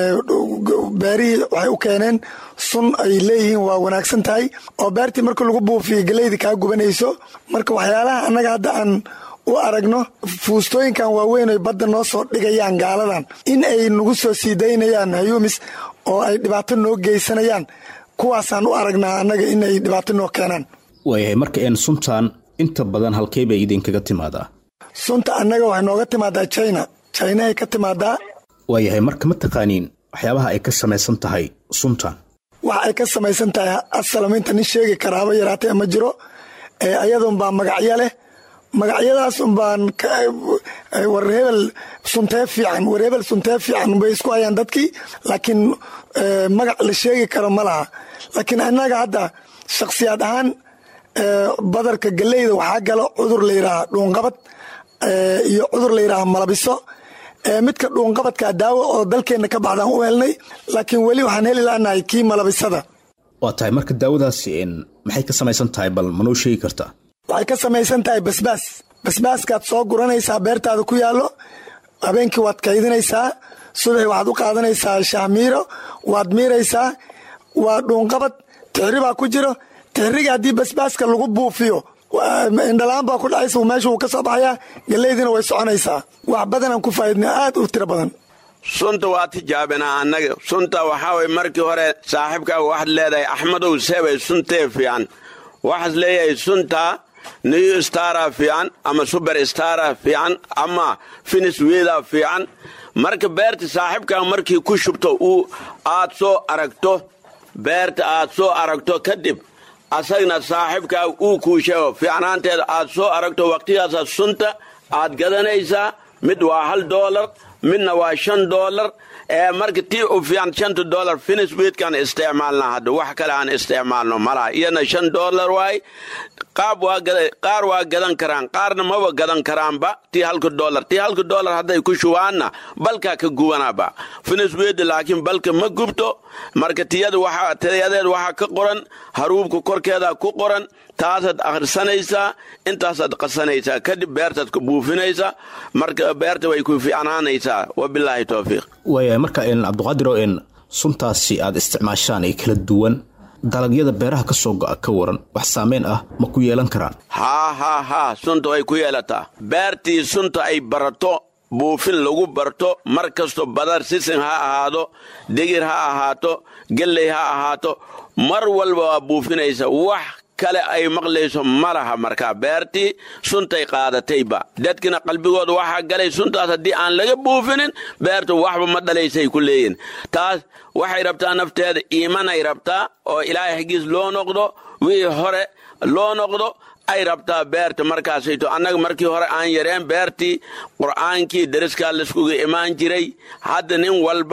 beerihii waxay u keeneen sun ay leeyihiin waa wanaagsan tahay oo beertii marka lagu buufiyo galeyda kaa gubanayso marka waxyaalaha annaga hadda aan u aragno fuustooyinkan waaweyn ay badda noo soo dhigayaan gaaladan in ay nagu soo sii daynayaan hayumis oo ay dhibaato noo geysanayaan kuwaasaan u aragnaa annaga in ay dhibaato noo keenaan waayahay marka een suntan inta badan halkey bay idinkaga timaadaa sunta annaga waxay nooga timaadaa china chinahay ka timaadaa waayahay marka ma taqaaniin waxyaabaha ay ka samaysan tahay suntan wax ay ka samaysan tahay asalaminta nin sheegi karaaba yaraatay ma jiro ayadunbaa magacyo leh magacyadaas unbaan war hebel suntee fiican war hebel suntee fiican bay isku hayaan dadkii laakiin magac la sheegi karo ma laha laakiin annaga hadda shakhsiyaad ahaan badarka galeyda waxaa galo cudur la yidhaaha dhuunqabad iyo cudur la yidhaaha malabiso midka dhuunqabadka daawo oo dalkeenna ka baxdaan u helnay laakiin weli waxaan heli laanahay kii malabisada waa tahay marka daawadaasi maxay ka samaysan tahay bal manoo sheegi kartaa waxay ka samaysan tahay basbaas basbaaskaad soo guranaysaa beertaada ku yaallo habeenkii waad kaydinaysaa subaxi waxaad u qaadanaysaa shaahmiiro waad miiraysaa waa dhuunqabad tixri baa ku jiro tixriga haddii basbaaska lagu buufiyo indhalaan baa ku dhacaysa meesha wuu ka soo baxayaa galeydina way soconaysaa wax badanaan ku faa'idnaa aad u tiro badan sunta waa tijaabinaa annaga sunta waxaa way markii hore saaxiibkaaga waxaad leedahay axmedow seebay suntee fiican waxaad leeyahay sunta new stara fiican ama suber stara fiican ama finis weda fiican marka beerta saaxiibkaaga markii ku shubto uu aad soo aragto beerta aad soo aragto kadib asagna saaxiibkaaga uu kuu sheego fiicnaanteeda aad soo aragto waqtigaasaa sunta aad gadanaysaa mid waa hal doolar midna waa shan doolar ee marka tii u fiican shanta doolar finis weedkaan isticmaalna hadda wax kale aan isticmaalno malaha iyadna shan doolar waay qaab waa qaar waa gadan karaan qaarna maba gadan karaanba tii halka doolar tii halka doolar hadday ku shubaanna balkaa ka gubanaba finis weeda laakiin balka ma gubto marka tiyada waxaa tiyadeed waxaa ka qoran haruubka korkeeda ku qoran taasaad akhrisanaysaa intaasaad qasanaysaa kadib beertaad ku buufinaysaa marka beerta way ku fiicnaanaysaa wabilaahi towfiiq waayahay marka cabdiqaadiro suntaasi aad isticmaashaan ee kala duwan dalagyada beeraha ka soo go'a ka waran wax saameyn ah ma ku yeelan karaan haa haa haa sunta way ku yeelataa beertii sunta ay barato buufin lagu barto mar kasto badar sisin ha ahaado digir ha ahaato gelley ha ahaato mar walba waa buufinaysa wax kale ay maqlayso ma laha markaa beertii suntay qaadatayba dadkina qalbigooda waxaa galay suntaas haddii aan laga buufinin beertu waxba ma dhalaysay ku leeyihin taas waxay rabtaa nafteeda iimanay rabtaa oo ilaahay xaggiis loo noqdo wixii hore loo noqdo ay rabtaa beerta markaasayto annaga markii hore aan yareen beertii qur'aankii dariskaa laiskuga imaan jiray hadda nin walba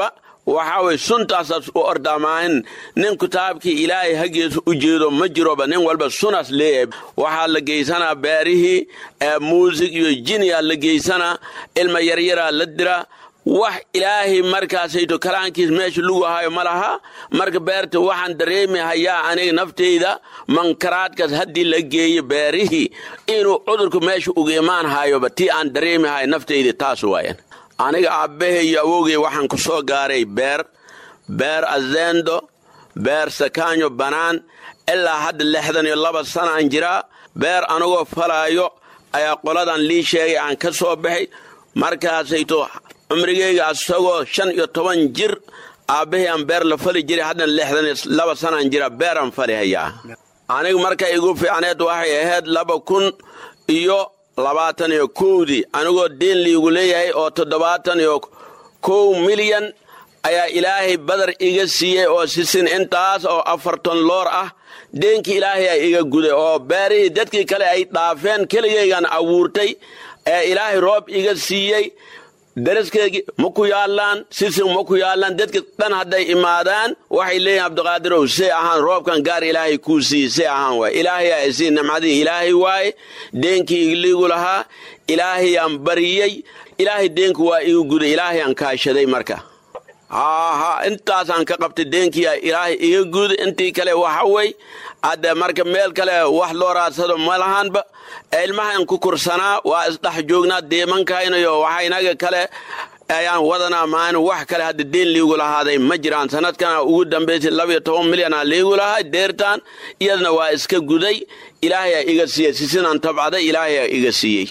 waxaa way suntaasaas u ordamaahin nin kitaabkii ilaahay hageesu u jeedo ma jiroba nin walba sunaas leeyahay waxaa la geysanaa beerihii muusig iyo jiniyaa la geysanaa ilma yaryaraa la dira wax ilaahay markaasayto kalaankiis meesha lugu hayo ma laha marka beerta waxaan dareemi hayaa aniga nafteyda mankaraadkaas haddii la geeyo beerihii inuu cudurku meesha uga imaan hayoba tii aan dareemi hayo nafteyda taas waayan aniga aabbahe iyo awowgey waxaan ku soo gaaray beer beer azendo beer sakaanyo bannaan ilaa hadda lixdan iyo laba sanaan jiraa beer anagoo falaayo ayaa qoladan lii sheegay aan ka soo baxay markaasayto cumrigeyga asagoo shan iyo toban jir aabbahay aan beer la fali jiray haddana lixdan iyo laba sanaan jira beeraan fali hayaa aniga marka igu fiicneed waxay ahayd laba kun iyo labaatan iyo kowdii anigoo deen liigu leeyahay oo toddobaatan iyo kow milyan ayaa ilaahay badar iga siiyey oo sisin intaas oo afartan loor ah deenkii ilaahay a iga guday oo beerihii dadkii kale ay dhaafeen keligaygan abuurtay ee ilaahay roob iga siiyey daraskeygii ma ku yaallaan sisin ma ku yaallaan dadka dhan hadday imaadaan waxay leeyihin abdiqaadirow see ahaan roobkan gaar ilaahay kuu siiye see ahaan waay ilaahayaa isii nimcadii ilaahay waaye deenkii igliigu lahaa ilaahayaan bariyey ilaahay deenku waa igu guday ilaahayaan kaashaday marka haha intaasaan ka qabtay deenkii ilaahay iga guday intii kale waxa wey hadde marka meel kale wax loo raadsado ma lahaanba ilmahan ku kursanaa waa isdhex joognaa deemankaynayo waxa inaga kale ayaan wadanaa maan wax kale hadda deen liigu lahaaday ma jiraan sanadkana ugu dambaysay labiyo toban milyana liigu lahaa deertaan iyadna waa iska guday ilaahayaa iga siiyey sisinaan tabcaday ilaahayaa iga siiyey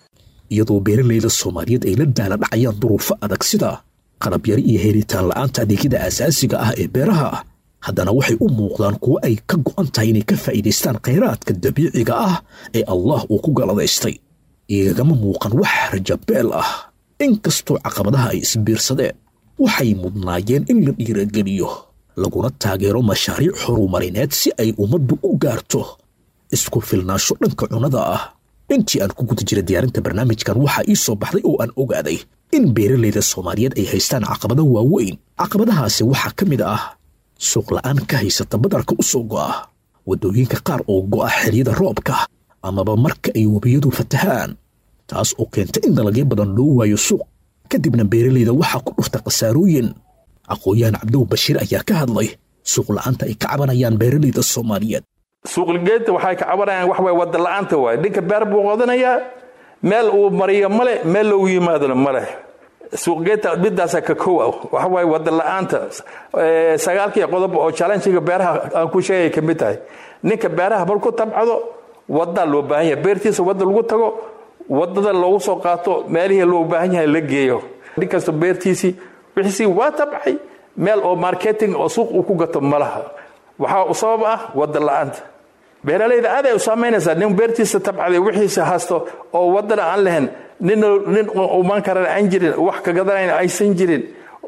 iyadoo beeralayda soomaaliyeed ay la daala dhacayaan duruufo adag sida qalabyari iyo helitaan la'aanta adeegyada asaasiga ah ee beeraha haddana waxay u muuqdaan kuwo ay ka go'an tahay inay ka faa'iidaystaan khayraadka dabiiciga ah ee allah uu ku galadaystay igagama muuqan wax rajabeel ah inkastoo caqabadaha ay isbiirsadeen waxay mudnaayeen in la dhiirageliyo laguna taageero mashaariic horumarineed si ay ummaddu u gaarto isku filnaansho dhanka cunnada ah intii aan ku guda jira diyaarinta barnaamijkan waxaa ii soo baxday oo aan ogaaday in beeralayda soomaaliyeed ay haystaan caqabado waaweyn caqabadahaasi waxaa ka mid ah suuq la'aan ka haysata badarka u soo go'a waddooyinka qaar oo go'a xilliyada roobka amaba marka ay webiyadu fatahaan taas oo keenta in dalagyo badan loo waayo suuq kadibna beeralayda waxaa ku dhufta khasaarooyin aqoon-yahan cabdow bashiir ayaa ka hadlay suuq la'aanta ay ka cabanayaan beeralayda soomaaliyeed suuqligeedta waxay ka cabanayaan wax way wadda la'aanta waay ninka beer buu qodanayaa meel uu mariyo male meel loogu yimaadona male suuqgeedta midaasa ka kow ah waxa waaye wadda la'aanta sagaalkii qodob oo challengiga beeraha aan ku sheegay ka mid tahay ninka beeraha marku tabcado waddaa loo baahan yahay beertiisa wadda lagu tago wadada loogu soo qaato meelihii loo baahan yahay la geeyo nin kasta beertiisii wixiisii waa tabcay meel oo marketing oo suuq uu ku gato malaha waxaa u sabab ah wadda la'aanta beeralayda aaday u saamaynaysaa nin beertiisa tabcaday wixiisa hasto oo waddana aan lahayn nin nin uman karan aan jirin wax ka gadanayn aysan jirin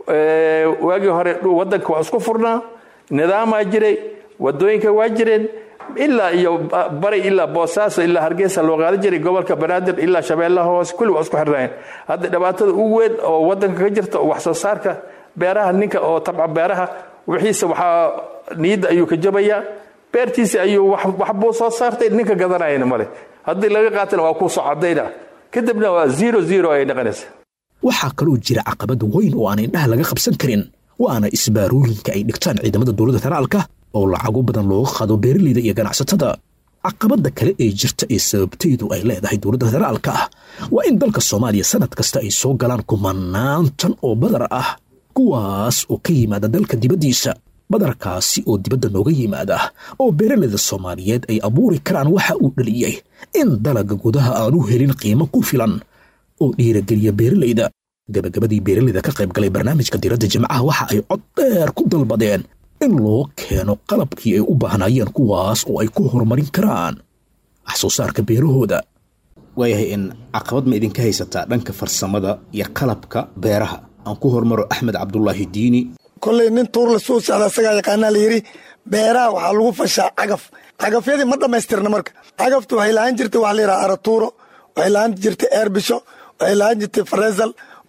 waagii hore waddanka waa isku furnaa nidaamaa jiray waddooyinka waa jireen ilaa iyo bari ilaa boosaaso ilaa hargeysa loo qaadan jiray gobolka banaadir ilaa shabeellaha hoose kulli waa isku xirnaayeen hadda dhibaatada ugu weyn oo waddanka ka jirta oo wax soo saarka beeraha ninka oo tabca beeraha wixiisa waxaa niyadda ayuu ka jabayaa beertiisi ayuu wax buu soo saartay ninka gadanayana male haddii laga qaatana waa kuu soo cadayna kadibna waa zero zero ay noqonaysa waxaa kaloo jira caqabad weyn oo aan indhaha laga qabsan karin waana isbaarooyinka ay dhigtaan ciidamada dowladda federaalka oo lacago badan looga qaado beeralayda iyo ganacsatada caqabadda kale ee jirta ee sababteydu ay leedahay dowladda federaalka ah waa in dalka soomaaliya sannad kasta ay soo galaan kumanaan tan oo badar ah kuwaas oo ka yimaada dalka dibaddiisa badarkaasi oo dibadda nooga yimaada oo beeralayda soomaaliyeed ay abuuri karaan waxa uu dhaliyey in dalagga gudaha aanu helin qiimo ku filan oo dhiirageliya beeralayda gabagabadii beeralayda ka qayb galay barnaamijka diradda jimcaha waxa ay cod dheer ku dalbadeen in loo keeno qalabkii ay u baahnaayeen kuwaas oo ay ku horumarin karaan wax soo saarka beerahooda waayahay in caqabad ma idinka haysataa dhanka farsamada iyo qalabka beeraha aan ku hormaro axmed cabdulaahi diini kolley nin tuur la soo socda asagaa yaqaanaa la yidhi beeraha waxaa lagu fashaa cagaf cagafyadii ma dhammaystirna marka cagaftu waxay lahaan jirtay waxa la yidhaha aratuuro waxay lahaan jirtay eerbisho waxay lahaan jirtay fareesal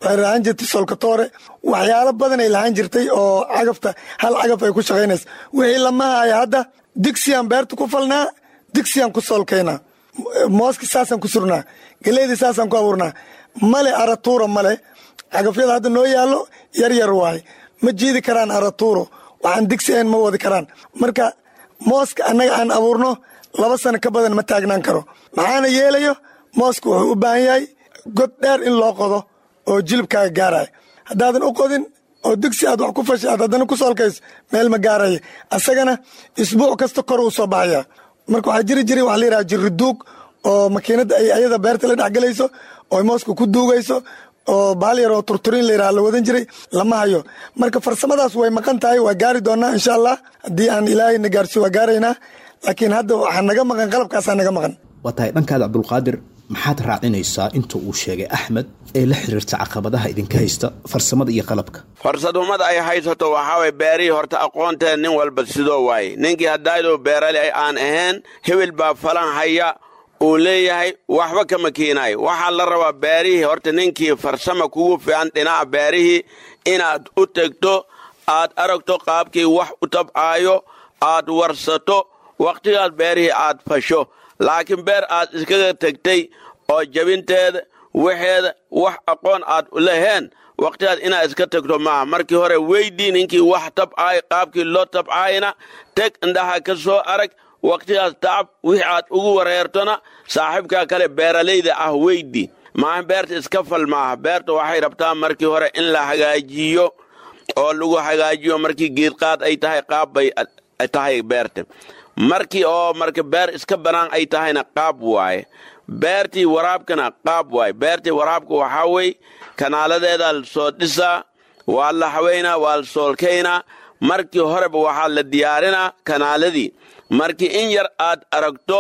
waxay lahaan jirtay solkatoore waxyaalo badan ay lahaan jirtay oo cagafta hal cagaf ay ku shaqaynaysa wixii lama haya hadda digsiyaan beerta ku falnaa digsiyaan ku soolkaynaa mooski saasaan ku surnaa geleydii saasaan ku abuurnaa male aratuura male cagafyada hadda noo yaallo yar yar waaye ma jiidi karaan aratuuro waxaan digsi ahayn ma wadi karaan marka mooska annaga aan abuurno laba sano ka badan ma taagnaan karo maxaana yeelayo mooska wuxuu u baahan yahay god dheer in loo qodo oo jilibkaaga gaaraya haddaadan u qodin oo digsi aad wax ku fashay aad haddana ku soolkayso meel ma gaaraya asagana isbuuc kasta kor uu soo baxaya marka waxaa jiri jiray wax la yidhaha jirriduug oo makiinadda ay ayada beerta la dhexgelayso oo mooska ku duugayso oo bahal yar oo turturin la yidhaha la wadan jiray lama hayo marka farsamadaas way maqan tahay waa gaari doonaa insha allah haddii aan ilaahayna gaarsiyo waa gaaraynaa laakiin hadda waxaa naga maqan qalabkaasaa naga maqan waa tahay dhankaada cabdulqaadir maxaad raacinaysaa inta uu sheegay axmed ee la xiriirta caqabadaha idinka haysta farsamada iyo qalabka farsadumada ay haysato waxaa way beerihii horta aqoonteed nin walba sidoo waaye ninkii haddaydoo beerali aan ahayn hebel baa falan haya uu leeyahay waxba kama keenaayo waxaa la rabaa beerihii horta ninkii farsama kugu fiican dhinaca beerihii inaad u tegto aad aragto qaabkii wax u tabcaayo aad warsato wakhtigaas beerihii aad fasho laakiin beer aad iskaga tegtay oo jabinteeda waxeeda wax aqoon aad laheen wakhtigaas inaad iska tegto maaha markii hore weydii ninkii wax tabcaay qaabkii loo tabcaayna teg indhaha ka soo arag wakhtigaas tacab wixii aad ugu wareertona saaxiibkaa kale beeralayda ah weydii maaha beerta iska fal maaha beerta waxay rabtaa markii hore in la hagaajiyo oo lagu hagaajiyo markii geedqaad ay tahay qaab bay tahay beerta markii oo marka beer iska bannaan ay tahayna qaab waaye beertii waraabkana qaab waaye beertii waraabka waxaa wey kanaaladeeda la soo dhisaa waa la haweynaa waa la soolkaynaa markii horeba waxaa la diyaarinaa kanaaladii markii in yar aad aragto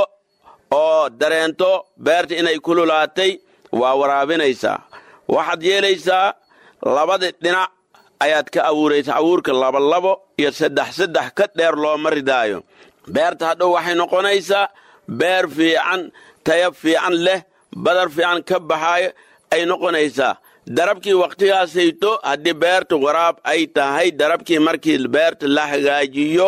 oo dareento beerta inay kululaatay waa waraabinaysaa waxaad yeelaysaa labada dhinac ayaad ka abuuraysaa abuurka labolabo iyo saddex saddex ka dheer looma ridaayo beerta hadhow waxay noqonaysaa beer fiican taya fiican leh badar fiican ka baxaayo ay noqonaysaa darabkii wakhtigaasayto haddii beerta waraab ay tahay darabkii markii beerta la hagaajiyo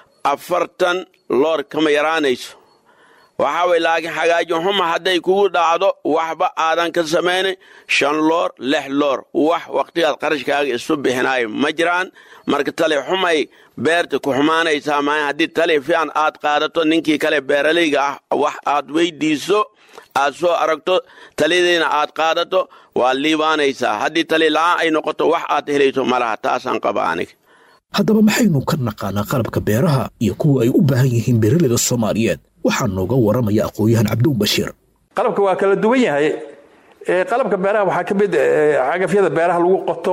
afartan loor kama yaraanayso waxaa way laakiin hagaajin xuma hadday kugu dhacdo waxba aadan ka samaynin shan loor lix loor wax wakhtigaas qarashkaaga isu bixinaayo ma jiraan marka tali xumay beerta ku xumaanaysaa maa haddii tali fiican aad qaadato ninkii kale beeralayga ah wax aad weydiiso aad soo aragto taliyadiina aad qaadato waa liibaanaysaa haddii tali la'aan ay noqoto wax aad helayso malaha taasaan qaba aniga haddaba maxaynu ka naqaanaa qalabka beeraha iyo kuwa ay u baahan yihiin beeraleyda soomaaliyeed waxaa nooga waramaya aqoon-yahan cabdow bashiir qalabka waa kala duwan yahay qalabka beeraha waxaa ka mid cagafyada beeraha lagu qoto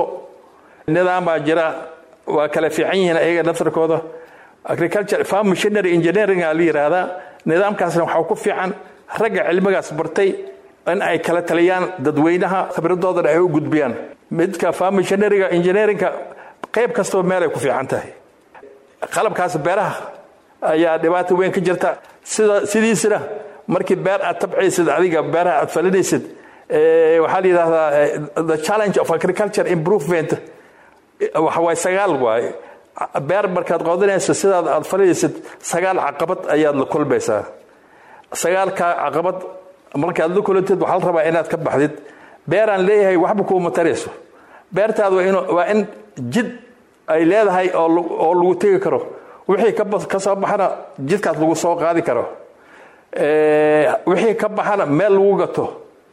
nidaam baa jira waa kala fiican yihiin ayaga naftarkooda agriculture farm machinery engineering aa la yidhaahdaa nidaamkaasna waxaa ku fiican ragga cilmigaas bartay in ay kala taliyaan dadweynaha khibradoodana ay u gudbiyaan midka farm machineryga engineeringka qayb kastaba meel ay ku fiican tahay qalabkaas beeraha ayaa dhibaato weyn ka jirta sida sidiisina markii beer aad tabcaysid adiga beeraha aad falinaysid waxaa la yidhahdaa the challenge of agriculture improvement waxa waay sagaal waaye beer markaad qodanayso sidaad aad falinaysid sagaal caqabad ayaad la kulmaysaa sagaalkaa caqabad markaad la kulantid waxaa la rabaa inaad ka baxdid beeraan leeyahay waxba kuuma tarayso beertaada waa in jid ay leedahay oo lagu tegi karo wixii ka soo baxana jidkaas lagu soo qaadi karo wixii ka baxana meel lagu gato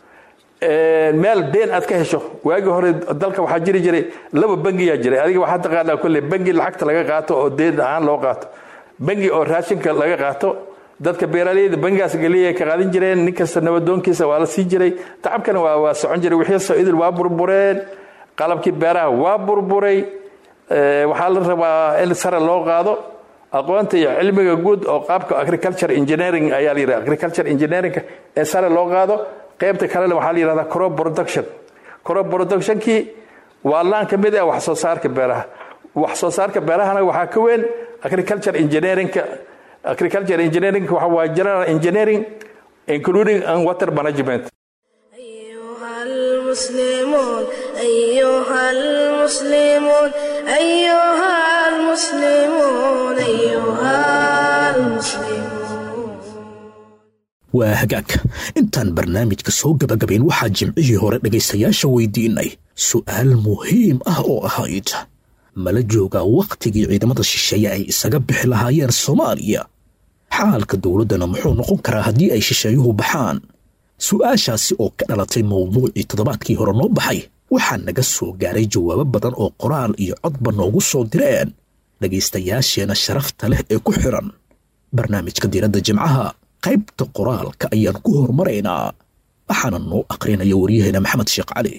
meel deen aad ka hesho waagii hore dalka waxaa jiri jiray laba bangiyaa jiray adiga waxaa taqaanaa kolle bangi lacagta laga qaato oo deen ahaan loo qaato bangi oo raashinka laga qaato dadka beeraleyda bangigaas geliya ka qaadan jireen nin kasta nabadoonkiisa waa la sii jiray tacabkana waa waa socon jiray wixii soo idil waa burbureen qalabkii beeraha waa burburay waxaa la rabaa in sare loo qaado aqoonta iyo cilmiga guud oo qaabka agriculture engineering ayaa la yidhaha agriculture engineering ee sare loo qaado qaybta kalena waxaa la yidhahdaa crop production crop productionkii waa laan ka mid ah wax soo saarka beeraha wax soo saarka beerahana waxaa ka weyn agriculture engineeringka agriculture engineering waxa waa general engineering including and water management المسلمون أيها المسلمون أيها المسلمون أيها المسلمون waa hagaag intaan barnaamijka soo gabagabayn waxaa jimcihii hore dhegaystayaasha weydiinay su'aal muhiim ah oo ahayd mala joogaa wakhtigii ciidamada shisheeye ay isaga bixi lahaayeen soomaaliya xaalka dowladdana muxuu noqon karaa haddii ay shisheeyuhu baxaan su'aashaasi oo ka dhalatay mawduucii toddobaadkii hore noo baxay waxaa naga soo gaaray jawaabo badan oo qoraal iyo codba noogu soo direen dhegaystayaasheenna sharafta leh ee ku xidhan barnaamijka diiradda jimcaha qaybta qoraalka ayaan ku horumaraynaa waxaana noo aqrinaya waryaheena maxamed sheekh cali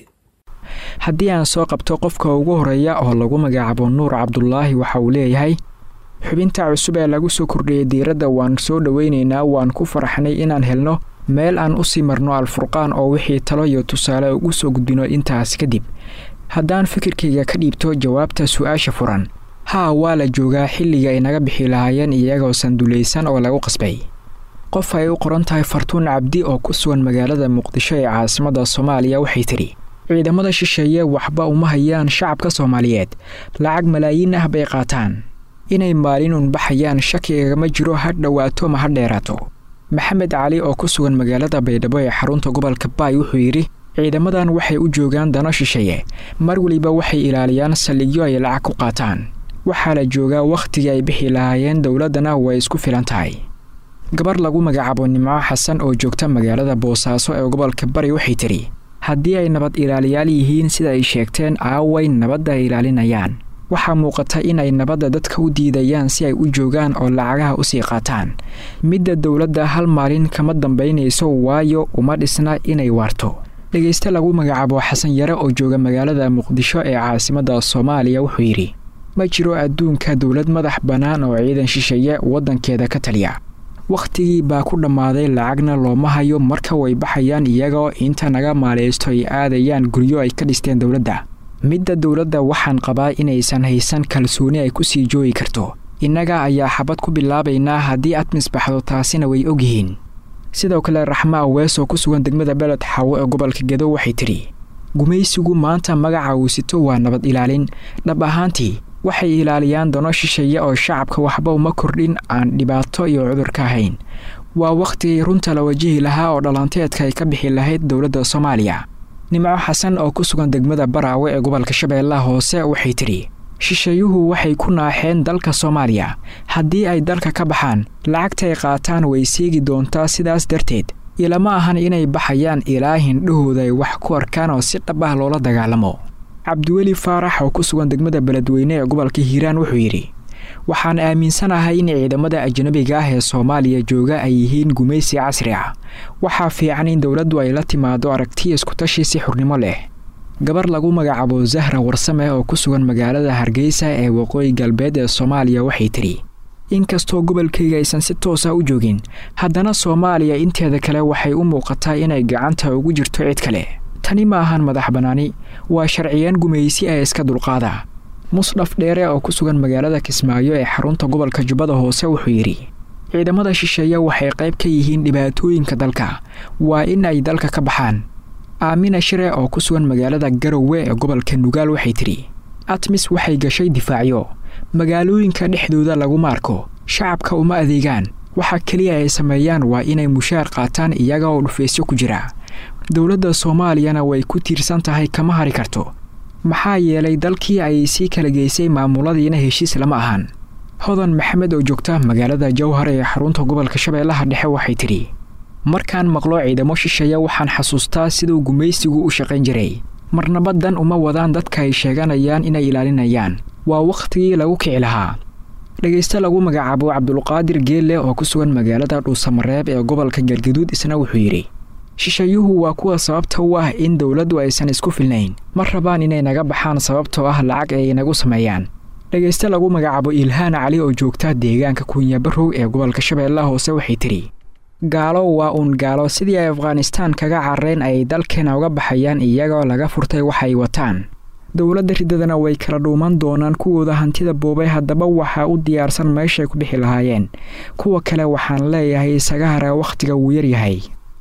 haddii aan soo qabto qofka ugu horeeya oo lagu magacaabo nuur cabdulaahi waxa uu leeyahay xubinta cusub ee lagu soo kordhiyey diiradda waan soo dhoweynaynaa waan ku faraxnay inaan helno meel aan u sii marno alfurqaan oo wixii talo iyo tusaale ugu soo gudbino intaas kadib haddaan fikirkayga ka dhiibto jawaabta su-aasha furan haa waa la joogaa xilliga ay naga bixi lahaayeen iyagoo sandulaysan oo lagu qasbay qof ay u qoran tahay fartuun cabdi oo ku sugan magaalada muqdisho ee caasimadda soomaaliya waxay tidhi ciidamada shisheeye waxba uma hayaan shacabka soomaaliyeed lacag malaayiin ah bay qaataan inay maalin unbaxayaan shakigagama jiro ha dhowaato ma ha dheeraato maxamed cali oo ku sugan magaalada baydhabo ee xarunta gobolka baay wuxuu yidhi ciidamadan waxay u joogaan dano shisheeye mar weliba waxay ilaaliyaan saldhigyo ay lacag ku qaataan waxaa la joogaa wakhtigii ay bixi lahaayeen dowladdana way isku filan tahay gabar lagu magacaabo nimco xasan oo joogta magaalada boosaaso ee gobolka bari waxay tidhi haddii ay nabad ilaaliyaal yihiin sida ay sheegteen aaway nabadda ay ilaalinayaan waxaa muuqata in ay nabadda dadka u diidayaan si ay u joogaan oo lacagaha usii qaataan midda dowladda hal maalin kama dambaynayso waayo uma dhisna inay waarto dhegayste lagu magacaabo xasan yare oo jooga magaalada muqdisho ee caasimadda soomaaliya wuxuu yidhi ma jiro adduunka dowlad madax bannaan oo ciidan shisheeye waddankeeda ka taliya wakhtigii baa ku dhammaaday lacagna looma hayo marka way baxayaan iyagoo inta naga maaleysto ay aadayaan guryo ay ka dhisteen dowladda midda dowladda waxaan qabaa inaysan haysan kalsooni ay ku sii joogi karto innaga ayaa xabad ku bilaabaynaa haddii aad misbaxdo taasina way ogyihiin sidoo kale raxmo awees oo ku sugan degmada beled xawo ee gobolka gedo waxay tidhi gumaysigu maanta magaca uu sito waa nabad ilaalin dhab ahaantii waxay ilaaliyaan dano shisheeye oo shacabka waxba uma kordhin aan dhibaato iyo cudur ka ahayn waa wakhtigii runta la wajihi lahaa oo dhalanteedka ay ka bixi lahayd dowladda soomaaliya nimco xasan oo ku sugan degmada baraawe ee gobolka shabeellaha hoose waxay tidhi shisheeyuhu waxay ku naaxeen dalka soomaaliya haddii ay dalka ka baxaan lacagtay qaataan way seegi doontaa sidaas darteed ilama ahan inay baxayaan ilaa hindhahooda ay wax ku arkaan oo si dhab ah loola dagaalamo cabdiweli faarax oo ku sugan degmada beledweyne ee gobolka hiiraan wuxuu yidhi waxaan aaminsanahay in ciidamada ajnabiga ah ee soomaaliya jooga ay yihiin gumaysi casri ah waxaa fiican in dowladdu ay la timaado aragtiya iskutashi si xurnimo leh gabar lagu magacaabo zahra warsame oo ku sugan magaalada hargeysa ee waqooyi galbeed ee soomaaliya waxay tidhi inkastoo gobolkayga aysan si toosa u joogin haddana soomaaliya inteeda kale waxay u muuqataa inay gacanta ugu jirto cid kale tani ma ahan madax bannaani waa sharciyaan gumaysi ee iska dulqaada musdhaf dheere oo ku sugan magaalada kismaayo ee xarunta gobolka jubbada hoose wuxuu yidhi ciidamada shisheeye waxay qayb ka yihiin dhibaatooyinka dalka waa in ay dalka ka baxaan aamina shire oo ku sugan magaalada garowe ee gobolka nugaal waxay tidhi atmis waxay gashay difaacyo magaalooyinka dhexdooda laguma arko shacabka uma adeegaan waxa keliya ay sameeyaan waa inay mushaar qaataan iyaga oo dhufaysyo ku jira dowladda soomaaliyana way ku tiirsan tahay kama hari karto maxaa yeelay dalkii ay sii kala geysay maamuladiina heshiis lama ahan hodan maxamed oo joogta magaalada jowhar ee xarunta gobolka shabeellaha dhexe waxay tidhi markaan maqlo ciidamo shisheeye waxaan xasuustaa siduu gumaysigu u shaqayn jiray marnabadan uma wadaan dadka ay sheeganayaan inay ilaalinayaan waa wakhtigii lagu kici lahaa dhegayste lagu magacaabo cabdulqaadir geelle oo ku sugan magaalada dhuusamareeb ee gobolka galgaduud isna wuxuu yidhi shisheeyuhu waa kuwa sababta u ah in dowladdu aysan isku filnayn ma rabaan inay naga baxaan sababtoo ah lacag ay inagu sameeyaan dhegayste lagu magacaabo ilhaan cali oo joogta deegaanka kunyabarow ee gobolka shabeellaha hoose waxay tidhi gaalo waa uun gaalo sidii ay afghanistaan kaga carareen ay dalkeena uga baxayaan iyagoo laga furtay waxay wataan dowladda riddadana way kala dhuuman doonaan kuwooda hantida boobay haddaba waxaa u diyaarsan meeshay ku bixi lahaayeen kuwa kale waxaan leeyahay isaga hara wakhtiga wuu yaryahay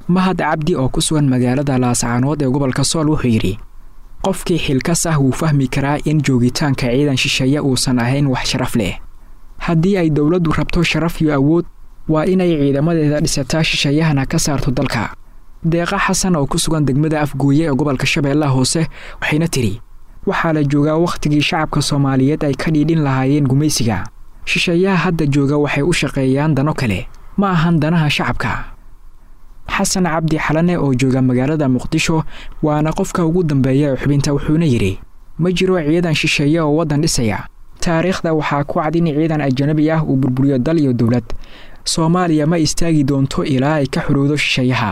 mahad cabdi oo ku sugan magaalada laascaanood ee gobolka sool wuxuu yidhi qofkii xilkas ah wuu fahmi karaa in joogitaanka ciidan shisheeye uusan ahayn wax sharaf leh haddii ay dowladdu rabto sharaf iyo awood waa inay ciidamadeeda dhisataa shisheeyahana ka saarto dalka deeqa xasan oo ku sugan degmada afgooye ee gobolka shabeellaha hoose waxayna tidhi waxaa la joogaa wakhtigii shacabka soomaaliyeed ay ka dhiidhin lahaayeen gumaysiga shisheeyaha hadda jooga waxay u shaqeeyaan dano kale ma ahan danaha shacabka xasan cabdi xalane oo jooga magaalada muqdisho waana qofka ugu dambeeya ee xubinta wuxuuna yidhi ma jiro ciidan shisheeye oo waddan dhisaya taariikhda waxaa ku cad in ciidan ajanabi ah uu burburiyo dal iyo dowlad soomaaliya ma istaagi doonto ilaa ay ka xorowdo shisheeyaha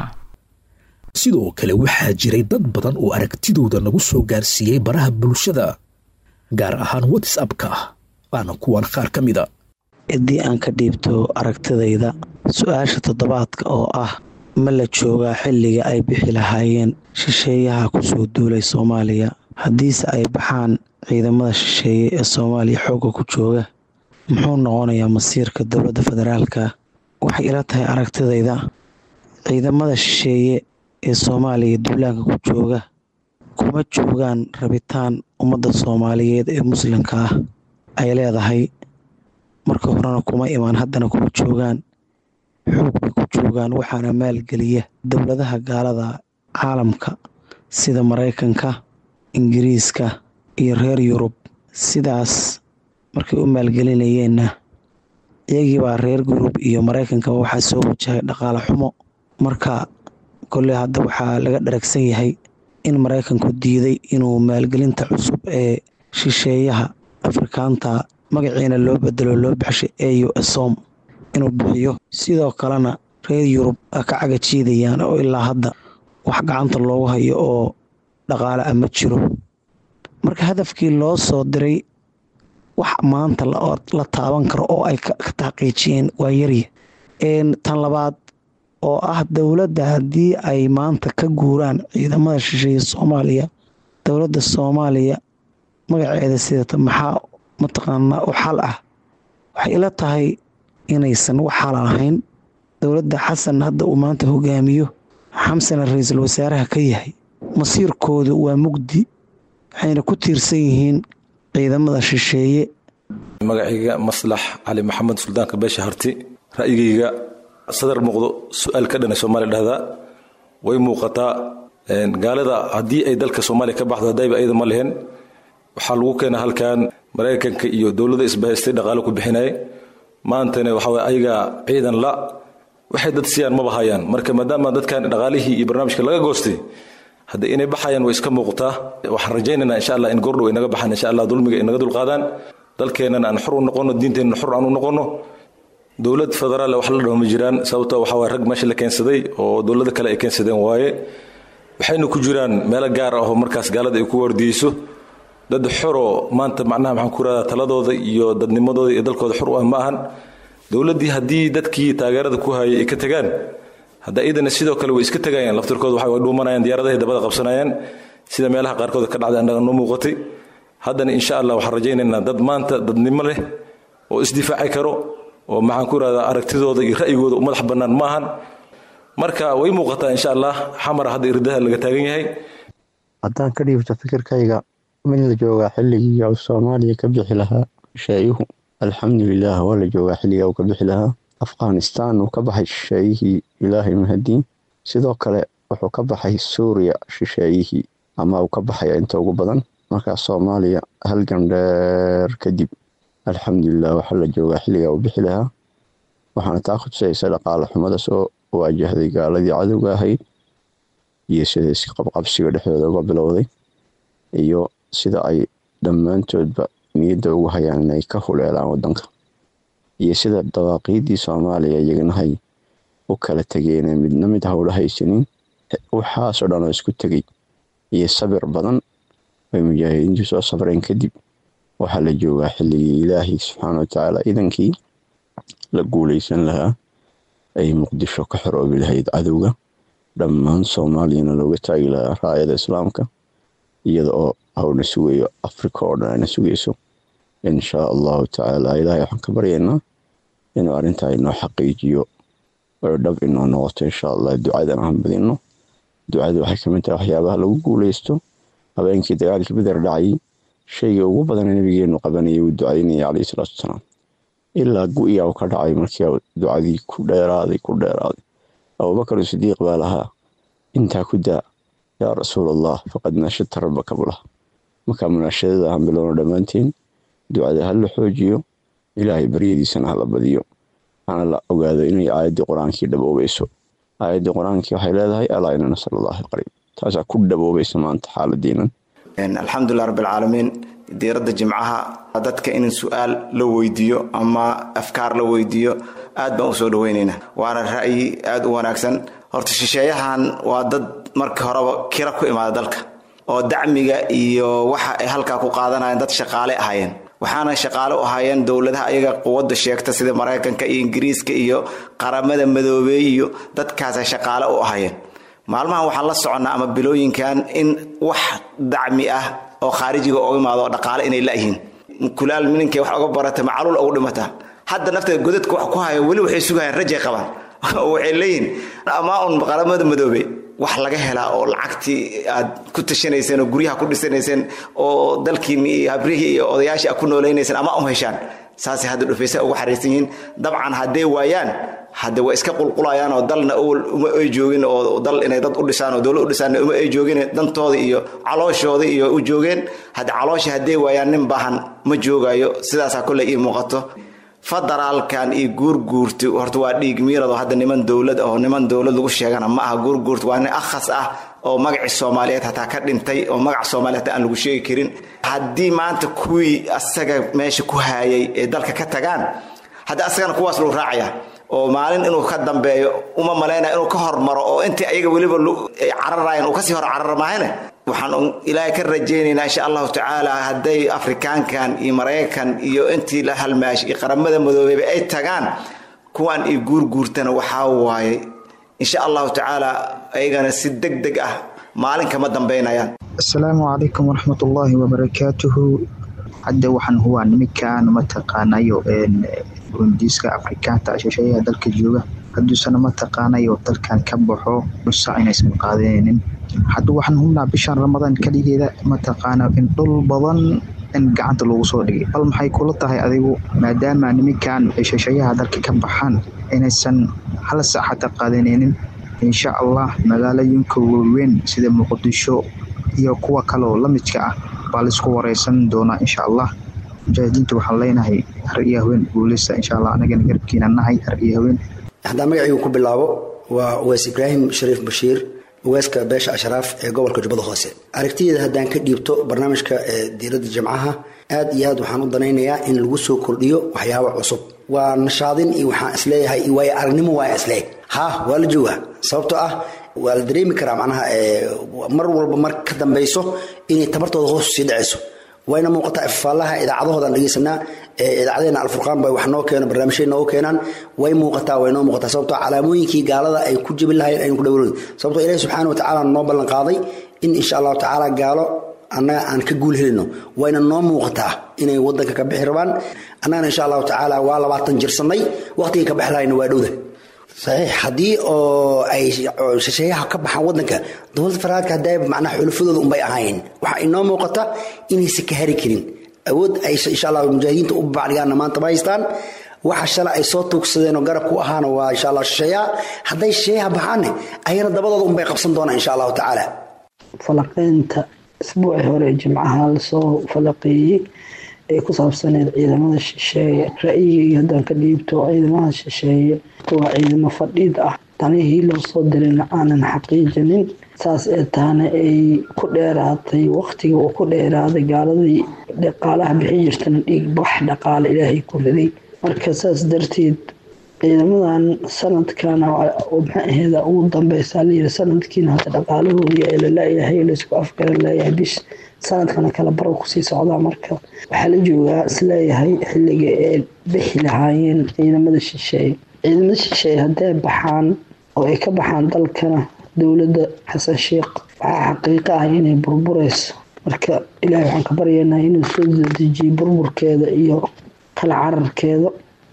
sidoo kale waxaa jiray dad badan oo aragtidooda nagu soo gaarsiiyey baraha bulshada gaar ahaan whatsappka waana kuwan qaar ka mida ciddii aan ka dhiibto aragtidayda su-aasha toddobaadka oo ah ma la joogaa xilliga ay bixi lahaayeen shisheeyaha kusoo duulay soomaaliya haddiise ay baxaan ciidamada shisheeye ee soomaaliya xoogga ku jooga muxuu noqonayaa masiirka dowladda federaalka waxay ila tahay aragtidayda ciidamada shisheeye ee soomaaliya duulaanka ku jooga kuma joogaan rabitaan ummadda soomaaliyeed ee muslimka ah ay leedahay marka horena kuma imaan haddana kuma joogaan xoog bay ku joogaan waxaana maalgeliya dowladaha gaalada caalamka sida maraykanka ingiriiska iyo reer yurub sidaas markay u maalgelinayeenna iyagiibaa reer yurub iyo maraykankaba waxaa soo wajahay dhaqaale xumo marka kolley hadda waxaa laga dharagsan yahay in maraykanku diiday inuu maalgelinta cusub ee shisheeyaha afrikaanta magaciina loo bedelo loo baxshay eu som inuu bixiyo sidoo kalena reer yurub ka caga jiidayaan oo ilaa hadda wax gacanta loogu hayo oo dhaqaale ah ma jiro marka hadafkii loo soo diray wax maanta la taaban karo oo ay ka taqiijiyeen waa yarya tan labaad oo ah dowladda haddii ay maanta ka guuraan ciidamada shisheeye soomaaliya dowladda soomaaliya magaceeda sidata maxaa mataqaanaa u xal ah waxay ila tahay inaysan wax xala ahayn dowladda xasan hadda uu maanta hogaamiyo xamsana ra-iisul wasaaraha ka yahay masiirkoodu waa mugdi waxayna ku tiirsan yihiin ciidamada shisheeye magacayga maslax cali maxamed suldaanka beesha harti ra'yigayga sadar muuqdo su-aal ka dhanay soomaaliya dhahdaa way muuqataa gaalada haddii ay dalka soomaaliya ka baxdo haddayba ayada ma lehen waxaa lagu keena halkan maraykanka iyo dowladda isbahaystay dhaqaale ku bixinaya maantana waxaa ayaga ciidan la waxay dad siyaan maba hayaan marka maadaama dadkan dhaqaalihii iyo barnaamijka laga goostay hadda inay baxayaan way iska muuqataa waxaan rajaynaynaa insha allah in goordhow ay naga baxaan insha allah dulmiga ay naga dulqaadaan dalkeennan aan xor u noqono diinteenna xor aan u noqono dowlad federaal wax la dhaho ma jiraan sababto waxa waye rag meesha la keensaday oo dowlado kale ay keensadeen waaye waxayna ku jiraan meelo gaar ah oo markaas gaalada ay ku wardiyeyso dad xoroo maanta macnaha maxaan ku radaa taladooda iyo dadnimadooda iyo dalkooda xor u ah ma ahan dowladdii haddii dadkii taageerada ku hayay ay ka tegaan hadda iidana sidoo kale way iska tegayaan laftirkooda waxa way dhuumanayaan diyaaradahay dabada qabsanayaan sida meelaha qaarkood ka dhacday annaga noo muuqatay haddana insha allah waxaan rajaynaynaa dad maanta dadnimo leh oo isdifaaci karo oo maxaan ku rahdaa aragtidooda iyo ra'yigooda u madax bannaan ma ahan marka way muuqataa insha allah xamar hadda irdaha laga taagan yahay haddaan ka dhiibto fikirkayga mid la joogaa xilligii uu soomaaliya ka bixi lahaa shisheeyuhu alxamdulilah waa la joogaa xilliga uu ka bixi lahaa afghanistan uu ka baxay shisheeyihii ilaahay mahadiin sidoo kale wuxuu ka baxay suuriya shisheeyihii ama uu ka baxaya inta ugu badan markaa soomaaliya halgan dheer kadib alxamdulilah waxaa la joogaa xilliga uu bixi lahaa waxaana taa khusaysa dhaqaale xumada soo waajahday gaaladii cadowga ahayd iyo sida isqabqabsiga dhexdooda uga bilowday iyo sida ay dhammaantoodba niyadda ugu hayaan inay ka huleelaan wadanka iyo sida dawaaqiidii soomaaliya iyaganahay u kala tegeenee midna mid howla haysanin waxaasoo dhan oo isku tegey iyo sabir badan ay mujaahidiintu soo sabreen kadib waxaa la joogaa xilligii ilaahay subxaana watacaala idankii la guuleysan lahaa ay muqdisho ka xoroobi lahayd cadowga dhammaan soomaaliyana looga taagi lahaa raayada islaamka iyada oo hawna sugayo africa oo dhan ayna sugayso inshaa allahu tacaala ilaahay waxaan ka baryaynaa inuu arrintaa inoo xaqiijiyo oo dhab inoo noqoto insha allah ducadan aan badino ducada waxay kamid tahay waxyaabaha lagu guuleysto habeenkii dagaalkii beder dhacayay shayga ugu badana nabigeenu qabanayay uu ducaynayay calayhi salaatu wasalaam ilaa gu-iya uu ka dhacay markii ducadii ku dheeraaday ku dheeraaday abubakar sidiiq baa lahaa intaa ku daa yaa rasuul allah faqad naashadta rabbaka bulah markaa munaashadada aan bilowno dhammaanteen ducada ha la xoojiyo ilaahay baryadiisana ha la badiyo hana la ogaado inay aayaddii qur-aankii dhaboobayso aayaddii qur-aankii waxay leedahay alaa ina nasal allahi qariib taasaa ku dhaboobaysa maanta xaaladiinan alxamdulilah rabbilcaalamiin diiradda jimcaha dadka in su-aal la weydiiyo ama afkaar la weydiiyo aad baan usoo dhaweyneynaa waana ra'yi aad u wanaagsan horta shisheeyahan waa dad markii horeba kira ku imaada dalka oo dacmiga iyo waxa ay halkaa ku qaadanayeen dad shaqaale ahaayeen waxaana shaqaale u ahaayeen dowladaha ayaga quwadda sheegta sida maraykanka iyo ingiriiska iyo qaramada madoobeey iyo dadkaasa shaqaale u ahaayeen maalmahan waxaan la soconnaa ama bilooyinkan in wax dacmi ah oo khaarijiga oga imaado oo dhaqaale inay layihiin kulaal mininkay wax oga barata macaluul ugu dhimata hadda nafteeda godadka wax ku haya weli waxay sugayaan rajay qabaan waxay leeyihiin amaa un qaramada madoobe wax laga helaa oo lacagtii aad ku tashanayseen oo guryaha ku dhisanayseen oo dalkiini iyo habrihii iyo odayaashii aad ku noolaynayseen ama um heshaan saasay hadda dhufaysa ugu xariisan yihiin dabcan hadday waayaan hadde way iska qulqulayaan oo dalna uma ay joogin oo dal inay dad u dhisaan oo dowlad u dhisaan uma ay joogin dantooda iyo calooshooda iyo u joogeen hadde caloosha hadday waayaan nin baahan ma joogayo sidaasaa kolley ii muuqato federaalkan iyo guurguurti horta waa dhiig miirado hadda niman dowlad oo niman dowlad lagu sheegana ma aha guurguurti waa nin akhas ah oo magacii soomaaliyeed hataa ka dhintay oo magac soomaaliyeed aan lagu sheegi karin haddii maanta kuwii asaga meesha ku haayay ee dalka ka tagaan hadda asagana kuwaas lagu raacaya oo maalin inuu ka dambeeyo uma malaynaya inuu ka hormaro oo intii ayaga weliba cararayan uu kasii hor carara maahane waxaan ilaahay ka rajaynaynaa insha allahu tacaala hadday afrikaankan iyo maraykan iyo intii la halmaash iyo qaramada madoobeyba ay tagaan kuwan iyo guurguurtana waxaa waaye insha allahu tacaala ayagana si deg deg ah maalin kama dambaynayaan asalaamu calaykum waraxmatullaahi wabarakaatuhu hadda waxaan huwaa niminkan mataqaanayo rundiiska afrikaanta shisheeyaha dalka jooga hadduusana mataqaanayo dalkan ka baxo nusa inaysan qaadanaynin hadda waxaan hubnaa bishan ramadaan kaligeeda mataqaana in dhul badan in gacanta lagu soo dhigay bal maxay kula tahay adigu maadaama niminkan shisheeyaha dalka ka baxaan inaysan hal sac xata qaadanaynin insha allah magaalooyinka waaweyn sida muqdisho iyo kuwa kaleoo la midka ah baa laisku wareysan doonaa insha allah mujaahidiinta waxaan leenahay har iyo haween guuleysta insha allah anagana garabkiina nahay har iyo haween haddaan magacaygu ku bilaabo waa uweys ibraahim shariif bashiir uweyska beesha ashraaf ee gobolka jubbada hoose aragtideeda haddaan ka dhiibto barnaamijka diiradda jamcaha aad iyo aad waxaan u danaynayaa in lagu soo kordhiyo waxyaabo cusub waa nashaadin iyo waxaan isleeyahay iyo waayo aragnimo waa isleeg ha waa la joogaa sababtoo ah waa la dareemi karaa macnaha mar walba mar ka dambayso inay tabartooda hoos sii dhacayso wayna muuqataa ifaalaha idaacadahoodan dhegeysanaa idaacadeena alfurqaan bay wax noo keeno barnaamijyay noogu keenaan way muuqataa way noo muuqataa sababtoo calaamooyinkii gaalada ay ku jebin lahayeen aynu ku dhawrood sababtoo ilahi subxaana wa tacaala noo ballan qaaday in insha allahu tacaala gaalo annaga aan ka guul helino wayna noo muuqataa inay wadanka ka bixi rabaan annagana insha allahu tacaala waa labaatan jirsannay waqtigii ka bixi lahayna waa dhowda saxiix haddii oo ay shisheeyaha ka baxaan wadanka dowladda federaalka hadda macnaha xulafadooda unbay ahaayeen waxaa inoo muuqata inaysan ka hari karin awood ay insha allah mujaahidiinta u bacdhigaanna maanta ma haystaan waxa shala ay soo tuugsadeen oo garab ku ahaana waa insha allah shisheeyaha hadday shisheeyaha baxaanne ayana dabadooda unbay qabsan doonaan insha allahu tacaala falaqeynta isbuuci hore jimcaha lasoo falaqeeyey ee ku saabsaneed ciidamada shisheeye ra-yigii haddaan ka dhiibto ciidamada shisheeye waa ciidamo fadhiid ah tanihii loo soo dirayna aanan xaqiijinin saas ee taana ay ku dheeraatay waqtiga uu ku dheeraaday gaaladii dhaqaalaha bixi jirtana dhiig bax dhaqaale ilaahay ku riday marka saas darteed ciidamadan sanadkana maxaa aheeda ugu dambeysaa layiri sanadkiina hadda dhaqaalahoodii ee lalayahay laysku afgaran leeyahay bish sanadkana kala baro kusii socdaa marka waxaa la joogaa isleeyahay xilliga ee bixi lahaayeen ciidamada shisheeye ciidamada shisheeye hadday baxaan oo ay ka baxaan dalkana dowladda xasan sheekh waxaa xaqiiqo ah inay burbureyso marka ilaahay waxaan ka baryaynaa inuu soo dejiyo burburkeeda iyo kala cararkeeda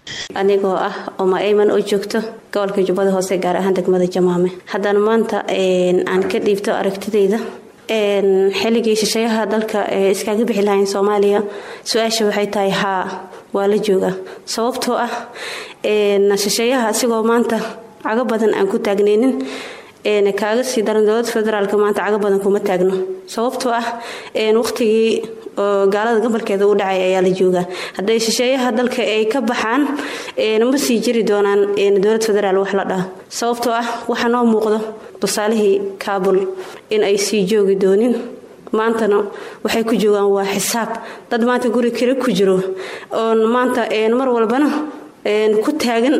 anigoo ah oma ayman oo joogto gobolka jubbada hoose gaar ahaan degmada jamaame haddana maanta aan ka dhiibto aragtidayda xilligii shisheeyaha dalka ee iskaaga bixi lahayn soomaaliya su-aasha waxay tahay haa waa la jooga sababtoo ah shisheeyaha asigoo maanta cago badan aan ku taagnaynin kaaga sii daran dowlada federaalk maanta cago badan kuma taagno sababtoo ah waqtigii oo gaalada gobolkeeda u dhacay ayaa la joogaa hadday shisheeyaha dalka ay ka baxaan ma sii jiri doonaan dowlad federaal wax la dhaho sababtoo ah waxaa noo muuqdo tusaalihii kaabul in ay sii joogi doonin maantana waxay ku joogaan waa xisaab dad maanta guri kale ku jiro oon maanta mar walbana ku taagan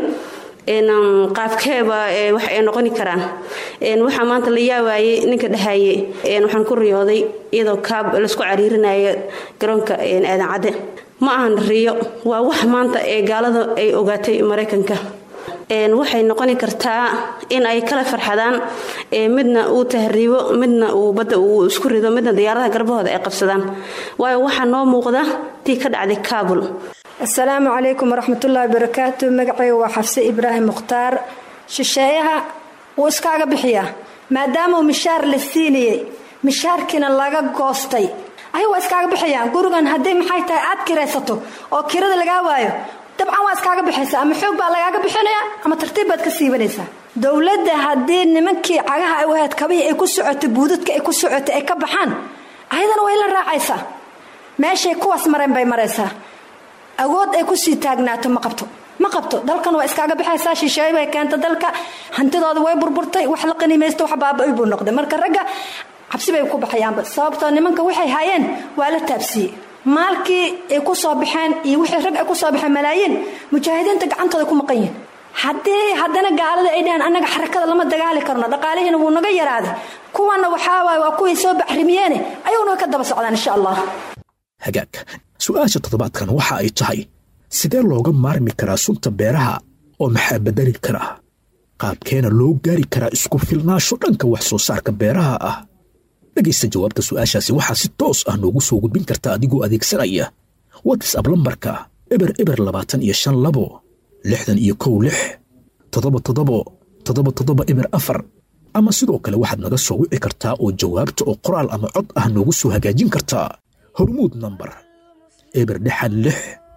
qaabkeeba wax ay noqoni karaan waxaa maanta la yaawaayey ninka dhahaye waxaan ku riyooday iyadoo kaab laisku cariirinaya garoonka aadan cadde ma ahan riyo waa wax maanta ee gaalada ay ogaatay maraykanka waxay noqoni kartaa in ay kala farxadaan midna uu tahriibo midna uu badda uu isku rido midna diyaaradaha garbahooda ay qabsadaan waayo waxaa noo muuqda tii ka dhacday kaabul asalaamu calaykum waraxmatullaahi barakaatu magacayga waa xafse ibraahim mukhtaar shisheeyaha wuu iskaaga bixiyaa maadaamauu mishaar la siinayey mishaarkiina laga goostay ay waa iskaaga bixiyaan gurigan haddii maxay tahay aad kiraysato oo kirada lagaa waayo dabcan waa iskaaga bixaysaa ama xoog baa lagaaga bixinaya ama tartiib baad ka siibanaysaa dowladda haddii nimankii cagaha ay wahayd kabihii ay ku socotay buudadka ay ku socotay ay ka baxaan ayadana way la raacaysaa meeshay kuwaas mareen bay maraysaa awood ay kusii taagnaato ma qabto ma qabto dalkan waa iskaaga baxaysaa shisheey bay keenta dalka hantidooda way burburtay wax la qanimaysta wax baaba-y buu noqday marka ragga cabsi bay ku baxayaanba sababtoo nimanka waxay hayeen waa la taabsiiyey maalkii ay ku soo baxeen iyo wixii rag ay ku soo baxeen malaayiin mujaahidiinta gacantooda ku maqan yihin haddii haddana gaalada ay dhaheen annaga xarakada lama dagaali karno dhaqaalihiina wuu naga yaraaday kuwana waxaawaay waa kuwii soo baxrimiyeene ayaguna way ka daba socdaan insha allah hagaag su-aasha toddobaadkan waxa ay tahay sidee looga maarmi karaa sunta beeraha oo maxaa bedeli karaa qaabkeena loo gaari karaa isku filnaasho dhanka wax soo saarka beeraha ah dhegaysta jawaabta su'aashaasi waxaa si toos ah noogu soo gudbin karta adigoo adeegsanaya watsab lambarka eber eber labaatan iyo shan labo lixdan iyo kow lix toddoba toddobo toddoba toddoba eber afar ama sidoo kale waxaad naga soo wici kartaa oo jawaabta oo qoraal ama cod ah noogu soo hagaajin kartaa hormuud nambar eber dhexan lix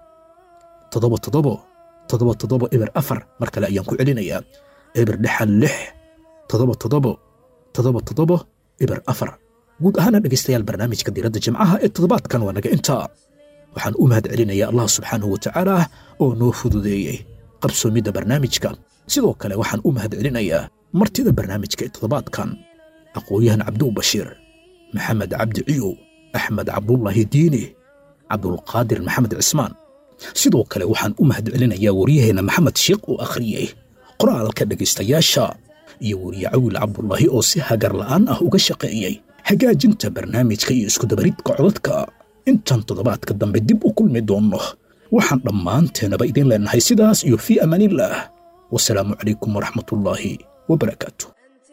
toddoba toddobo toddoba toddoba eber afar mar kale ayaan ku celinayaa eber dhexan lix toddoba toddobo toddoba toddobo eber afar guud ahaana dhegaystayaal barnaamijka diiradda jimcaha ee toddobaadkan waa naga intaa waxaan u mahad celinayaa allah subxaanahu wa tacaala oo noo fududeeyey qabsoomidda barnaamijka sidoo kale waxaan u mahad celinayaa martida barnaamijka ee toddobaadkan aqoon-yahan cabduw bashiir maxamed cabdi ciyow axmed cabdullaahi diini cabdulqaadir maxamed cismaan sidoo kale waxaan u mahad celinayaa waryaheenna maxamed sheekh oo akhriyey qoraalka dhegaystayaasha iyo weriye cawil cabdulaahi oo si hagar la'aan ah uga shaqeeyey hagaajinta barnaamijka iyo iskudabaridka codadka intaan toddobaadka dambe dib u kulmi doonno waxaan dhammaanteenaba idiin leennahay sidaas iyo fii amaanillaah wasalaamu calaykum waraxmatullaahi wabarakaatu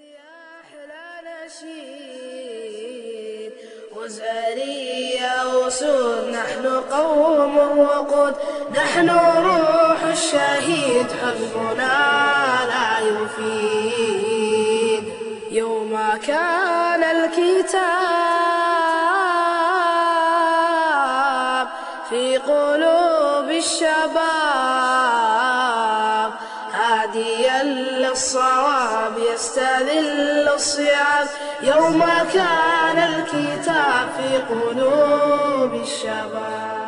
وزارية وسود نحن قوم وقود نحن روح الشهيد حزبنا لا يفيد يوم كان الكتاب في قلوب الشباب هاديا للصواب يستذل الصيام يوم كان الكتاب في قلوب الشباب